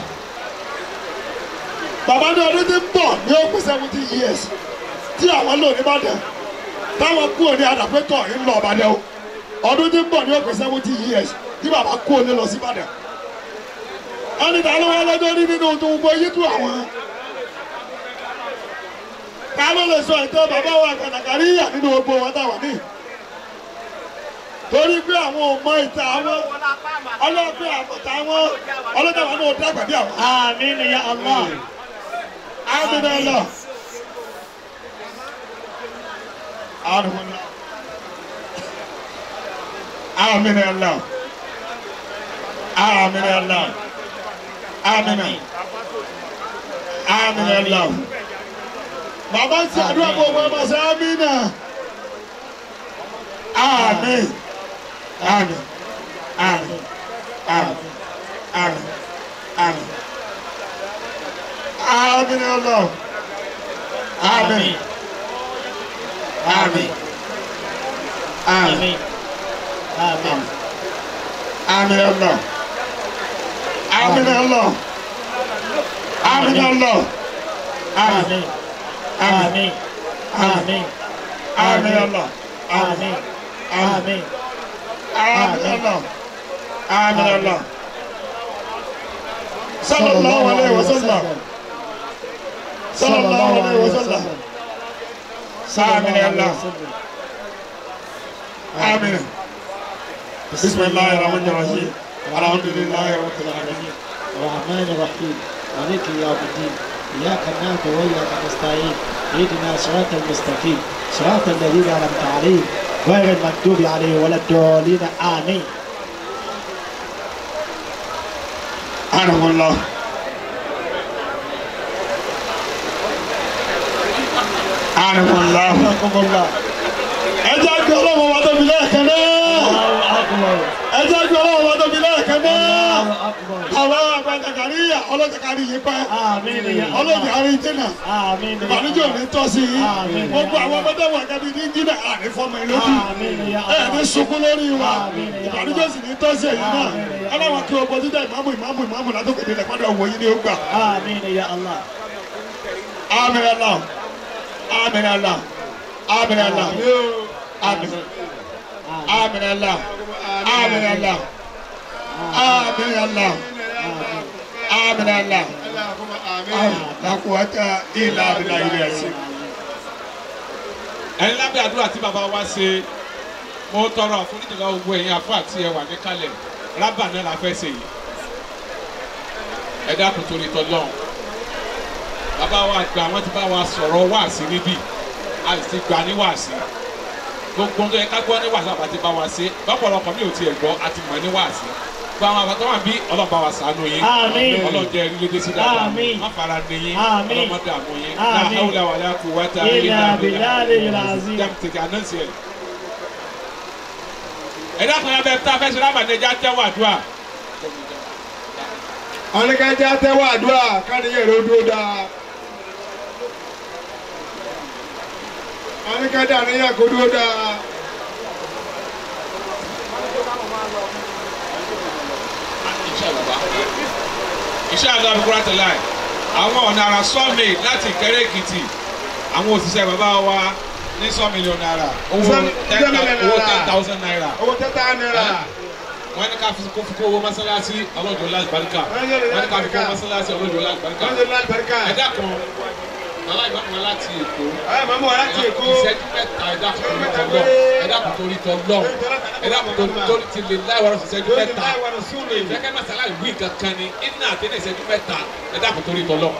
bàbá ní ọdún tí ń bọ̀ ní ó pé seventy years tí àwọn lò ní Ìbàdàn táwọn kúrò ní àdàpẹ́tọ̀ ń lọ Ìbàdàn o ọdún tí ń bọ̀ ní ọ̀pẹ̀ seventy years tí bàbá kú òní lọ sí Ìbàdàn ẹni tá ló wá lọ́jọ́ rí nínú tó gbogbo yí tú àwọn ká ló lè sọ ètò bàbá wa kàtàkàrí yà nínú gbogbo wọn táwọn ní torí pé àwọn ò mọ ìta àwọn ọlọ́pẹ́ àbọ̀tà àwọn ọlọ́jà wọn náà dàgbà bí àwọn. àmín ya Allah. àmín náà lọ. àrùn náà. Amin ya Allah. Amin ya Allah. Amin. Amin ya Allah. Bàbá ń ṣàdúrà gbogbo ọmọ sí Amina. Amin. Amin. Amin. Amin. Amin. Amin. Amin ya Allah. Amin. Amin. Amin. Amin. Amin Allah. Amin Allah. Amin Allah. Amin. Amin. Amin. Amin Allah. Amin. Amin. Amin Allah. Amin Allah. Sallallahu alaihi wasallam. Sallallahu alaihi wasallam. Amin Allah. Amin. بسم الله الرحمن الرحيم الحمد لله رب العالمين الرحمن الرحيم مالك يوم الدين إياك نعبد وإياك نستعين اهدنا صراط المستقيم صراط الذين أنعمت عليهم غير المغضوب عليهم ولا الضالين آمين أنا الله Subhanallah. ẹ jẹ́ gbé ọlọ́wọ́ wa tóbi lẹ́ẹ̀kan náà ẹ jẹ́ gbé ọlọ́wọ́ wa tóbi lẹ́ẹ̀kan náà àwọn àgbàjàkàrí ọlọ́jàkàrí yìí pẹ́ ọlọ́jàkàrí jìnnà ìbànújẹ́ òní tọ́ sí i gbogbo àwọn ọmọdé wà kábí ní jìnnà àní fọmọ ìlójú ẹ ní sunkún lórí wa ìbànújẹ́ sì ní tọ́ sí èyí náà ọlọ́wọ́ kí o bọ́jú dá ìmáàmù ìmáàmù ìmáàmù látòkè nílẹ̀ padà wò yín ní ó gbà. Amin Allah. Amin Allah. Amin Allah. Amin. Amin Allah. Amin Allah. Amin Allah. Amin Allah. La quwwata illa billahi al-azim. ẹni lábẹ́ àdúrà tí bàbá wa ṣe mo tọrọ àforíjì lọ́wọ́ gbogbo ẹ̀yin àfọ àti ẹwà ní kalẹ̀ rábà náà la fẹ́ ṣe yìí ẹ dákun torí tọ́lọ́run bàbá wa gbà wọ́n ti bá wa sọ̀rọ̀ wáàsí níbí a sì ti gbà ní wáàsí gbogbo tó yẹ ká gbọ́ ní wáàsí àbá ti bá wa ṣe lọ́pọ̀lọpọ̀ mi ò tiẹ̀ gbọ́ a ti mọ̀ ní wáàsí gba àwọn àbàtọ́ wà bí ọlọ́ba wa ṣàánú yín Àmín. ọlọ́jẹ́ ẹ̀rí lédè sí dáadáa Àmín. má fara ní yín Àmín. ọlọ́mọdé àmú yín Àmín. la hawla wala quwwata Illa illa billahi billah al-azim. jam tètè anọ́sì ẹ̀. ẹ dákun yà bẹ tá a fẹ́ ṣe lábàdéjà tẹ́wọ̀ àdúrà ọ̀nìkànjá tẹ́wọ́ àdúrà káníyàn ló dúró dáa. ọ̀nìkànjá níyàn kó dúró dáa. iṣẹ́ bàbá iṣẹ́ àgbà àbúkúrá tẹ̀lé ẹ̀ àwọn ọ̀nà àrà sọ́ọ̀mì láti Ìkẹ́rẹ́ Èkìtì àwọn òṣìṣẹ́ bàbá wa ní sọ́ọ̀mìlíọ̀n náírà owó Sọ́ọ̀mì- ten sọ́ọ̀mìlíọ̀n owó náírà. ten thousand naira owó tẹ́tà náírà. wọ́n ní ká fi kó fi kó owó mọ́sálásí ọlọ́jọ́ láti baríkà Wọ́n ní wọ́n ní ká fi kó baríkà. mọ́sálásí ọlọ́jọ́ láti baríkà wọ́n lè láti barika. ẹ dákun bàbá ìgbà kan láti Èkó ẹ màmú wa láti èkó. ìṣẹ́jú mẹ́ta ẹ dákun torí tọ́ lọ ẹ dákun torí tọ́ lọ ẹ dákun torí torí ti lè láìwọ́rọ̀ ìṣẹ́jú lórí mẹ́ta láì wà lọ súnlẹ̀. ìfẹ́kẹ́ masala ìwé kankan ni iná àtẹ́lẹ̀ ìṣẹ́jú mẹ́ta ẹ dákun torí tọ́ lọ.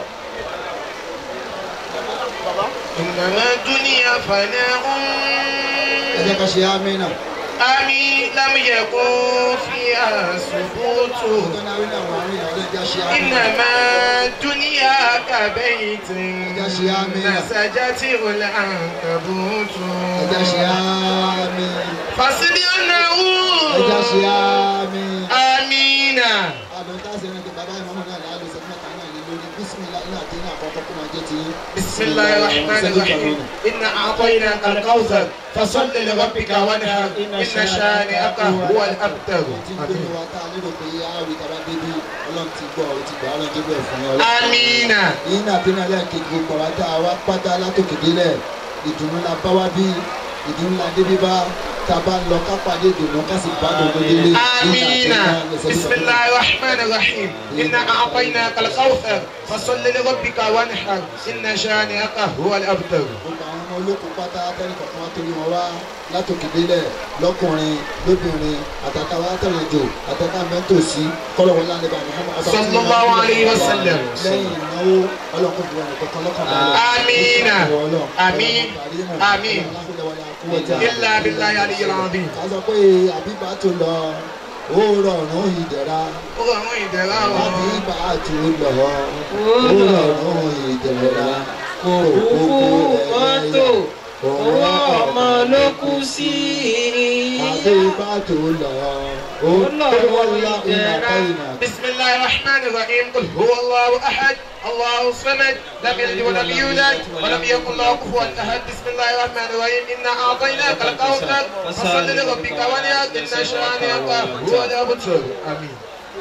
إنما الدنيا فناء ẹ jẹ́ ká ṣe amínà أمي لم يكن فيها ثبوت tó náà rí náà wà rí náà ẹ jẹ́ ṣe amínà إنما الدنيا كبيت نسجته العنكبوت ẹ jẹ́ ṣe amínà فاصبر أنه ẹ jẹ́ ṣe amínà. آمين àdùn tá a ṣe rántí bàbá ìmọ̀mọ́ náà láàlú ṣe mẹ́ta náà ní lórí bísímìlá iná àti iná àkọ́kọ́ kó máa jẹ́ ti yín. بسم الله الرحمن الرحيم إنا أعطيناك الكوثر فصل لربك وانحر إن شانئك هو الأبتر tí ń gbé wa tá a lérò pé a rí tàbá débi ọlọ́run ti gbọ́ ọ ti gbà ọlọ́run tó bẹ̀ fún yín ọlọ́run. آمين yín náà tí náà lẹ́ẹ̀kejì gbogbo àwọn tá a wá pátá látòkè délẹ̀ ìdùnnú la bá wá bí ìdùnnú la débi bá tá a bá ń lọ ká pàdé ìdùnnú ká sì bá dòdò délé. آمين بسم الله الرحمن الرحيم إنا أعطيناك الكوثر فصل لربك وانحر إن شانئك هو الأبتر gbogbo àwọn ọmọ olókùn pátá tẹ́lẹ̀ kọ̀ọ̀kan wá torí wọn wá látòkè délẹ̀ lọ́kùnrin lóbìnrin àtàtà wa tẹ̀lé jò àtàtà mẹ́tòsí kọ́lọ́wọ́ lálẹ́ bá Muhammad ọba صلى الله عليه وسلم lẹ́yìn ìnáwó ọlọ́kùn fún ẹnì kankan lọ́kàn balẹ̀. آمين آمين آمين إلا إلا بالله العلي العظيم ká sọ pé àbíbá tó lọ ó rọrùn ìdẹ̀ra ọ̀rọ̀ ìdẹ̀ra wọn. àbíbá tó lọ ó rọrùn ìdẹ̀ra kó Òkú mọ́tò owó ọmọ ló kú sí i. àbíbá tó lọ ó lọ́rùn wọ́lá ìdẹ̀ra. ìnà بسم الله الرحمن الرحيم قل هو الله احد الله الصمد لم يلد ولم يولد ولم يكن له كفوا احد بسم الله الرحمن الرحيم انا اعطيناك الكوثر فصل لربك وليك ان شانئك هو الابتر امين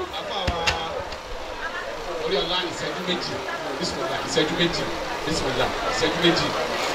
orí ọ̀la ìṣẹ́jú méjì bísímìlá ìṣẹ́jú méjì bísímìlá ìṣẹ́jú méjì.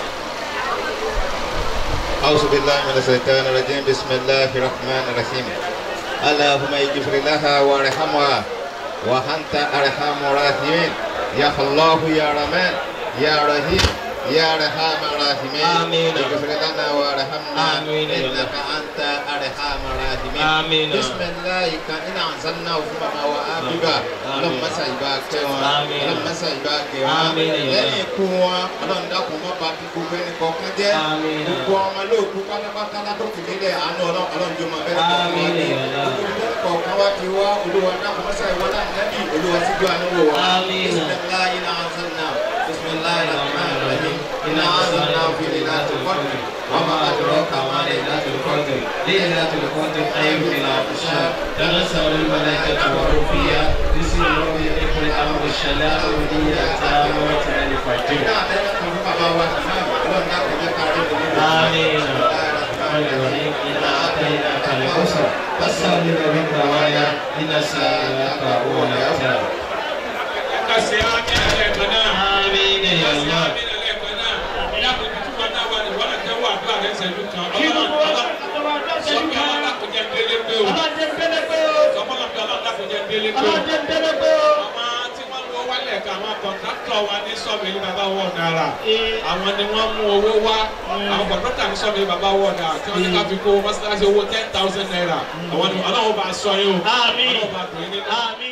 أعوذ بالله من الشيطان الرجيم بسم الله الرحمن الرحيم اللهم اغفر لها وارحمها وأنت أرحم الراحمين يا الله يا رحمن يا رحيم يا رحم الراحمين آمين. اغفر لنا وارحمنا آمين. إنك أنت أرحم الراحمين آمين. بسم الله كان أنزلناه في مما وآببا اللهم سيباك آمين. اللهم سيباك آمين. lẹ́yìn ikú wọn ọlọ́run dákun má ba bí gbogbo ẹnì kọ̀ọ̀kan jẹ́ Àmín. gbogbo ọmọ lóòkú pátápátá látòkè nílẹ̀ àánú ọlọ́run ọlọ́run jọ máa bẹ́ẹ̀ kọ̀ọ̀kan wá Àmín. ní gbogbo ẹnì kọ̀ọ̀kan wá ti wá olúwa dákun mọ́sá ìwọ náà nẹ́bí olúwa síjú àánú wò wá Àmín. bisimilayi náà sẹ́nà bisimilayi rahman rahim إنا أنزلناه في ليلة القدر وما أدراك ما ليلة القدر ليلة القدر خير من ألف شهر تنزل الملائكة والروح فيها بسم الله يقول أمر الشلاء ولي التامة الفجر آمين الرحيم إنا أعطيناك الكوثر فاسأل لربك وايا إن سألك هو الأبتر Kasi ami ẹlẹ́kan náà. آمين يا Kasi الله ami ẹlẹ́kan náà. Ìyá kò tí wọn náà wà ní wọn náà tẹ́wọ́ àdúrà rẹ̀ ṣẹ́jú kan. Sọ́kẹ́ alákòjẹ́ délé pé o. Sọ́kẹ́ alákòjẹ́ délé pé o. Àwọn tí wọ́n lọ wálẹ̀ ká àwọn kọ̀ǹtàkítọ̀ wa ní sọ́ọ̀bù bàbá wọ̀ náírà. Àwọn ni wọ́n mú owó wá. Àwọn kọ̀ǹtàkítọ̀ ní sọ́ọ̀bù bàbá wọ̀ náírà. Tí wọ́n ní ká fi kó mọ́sálásí owó ten thousand naira. Àwọn ni ọlọ́run bá sọ yín o. Ọlọ́run bá dùn yín nínú.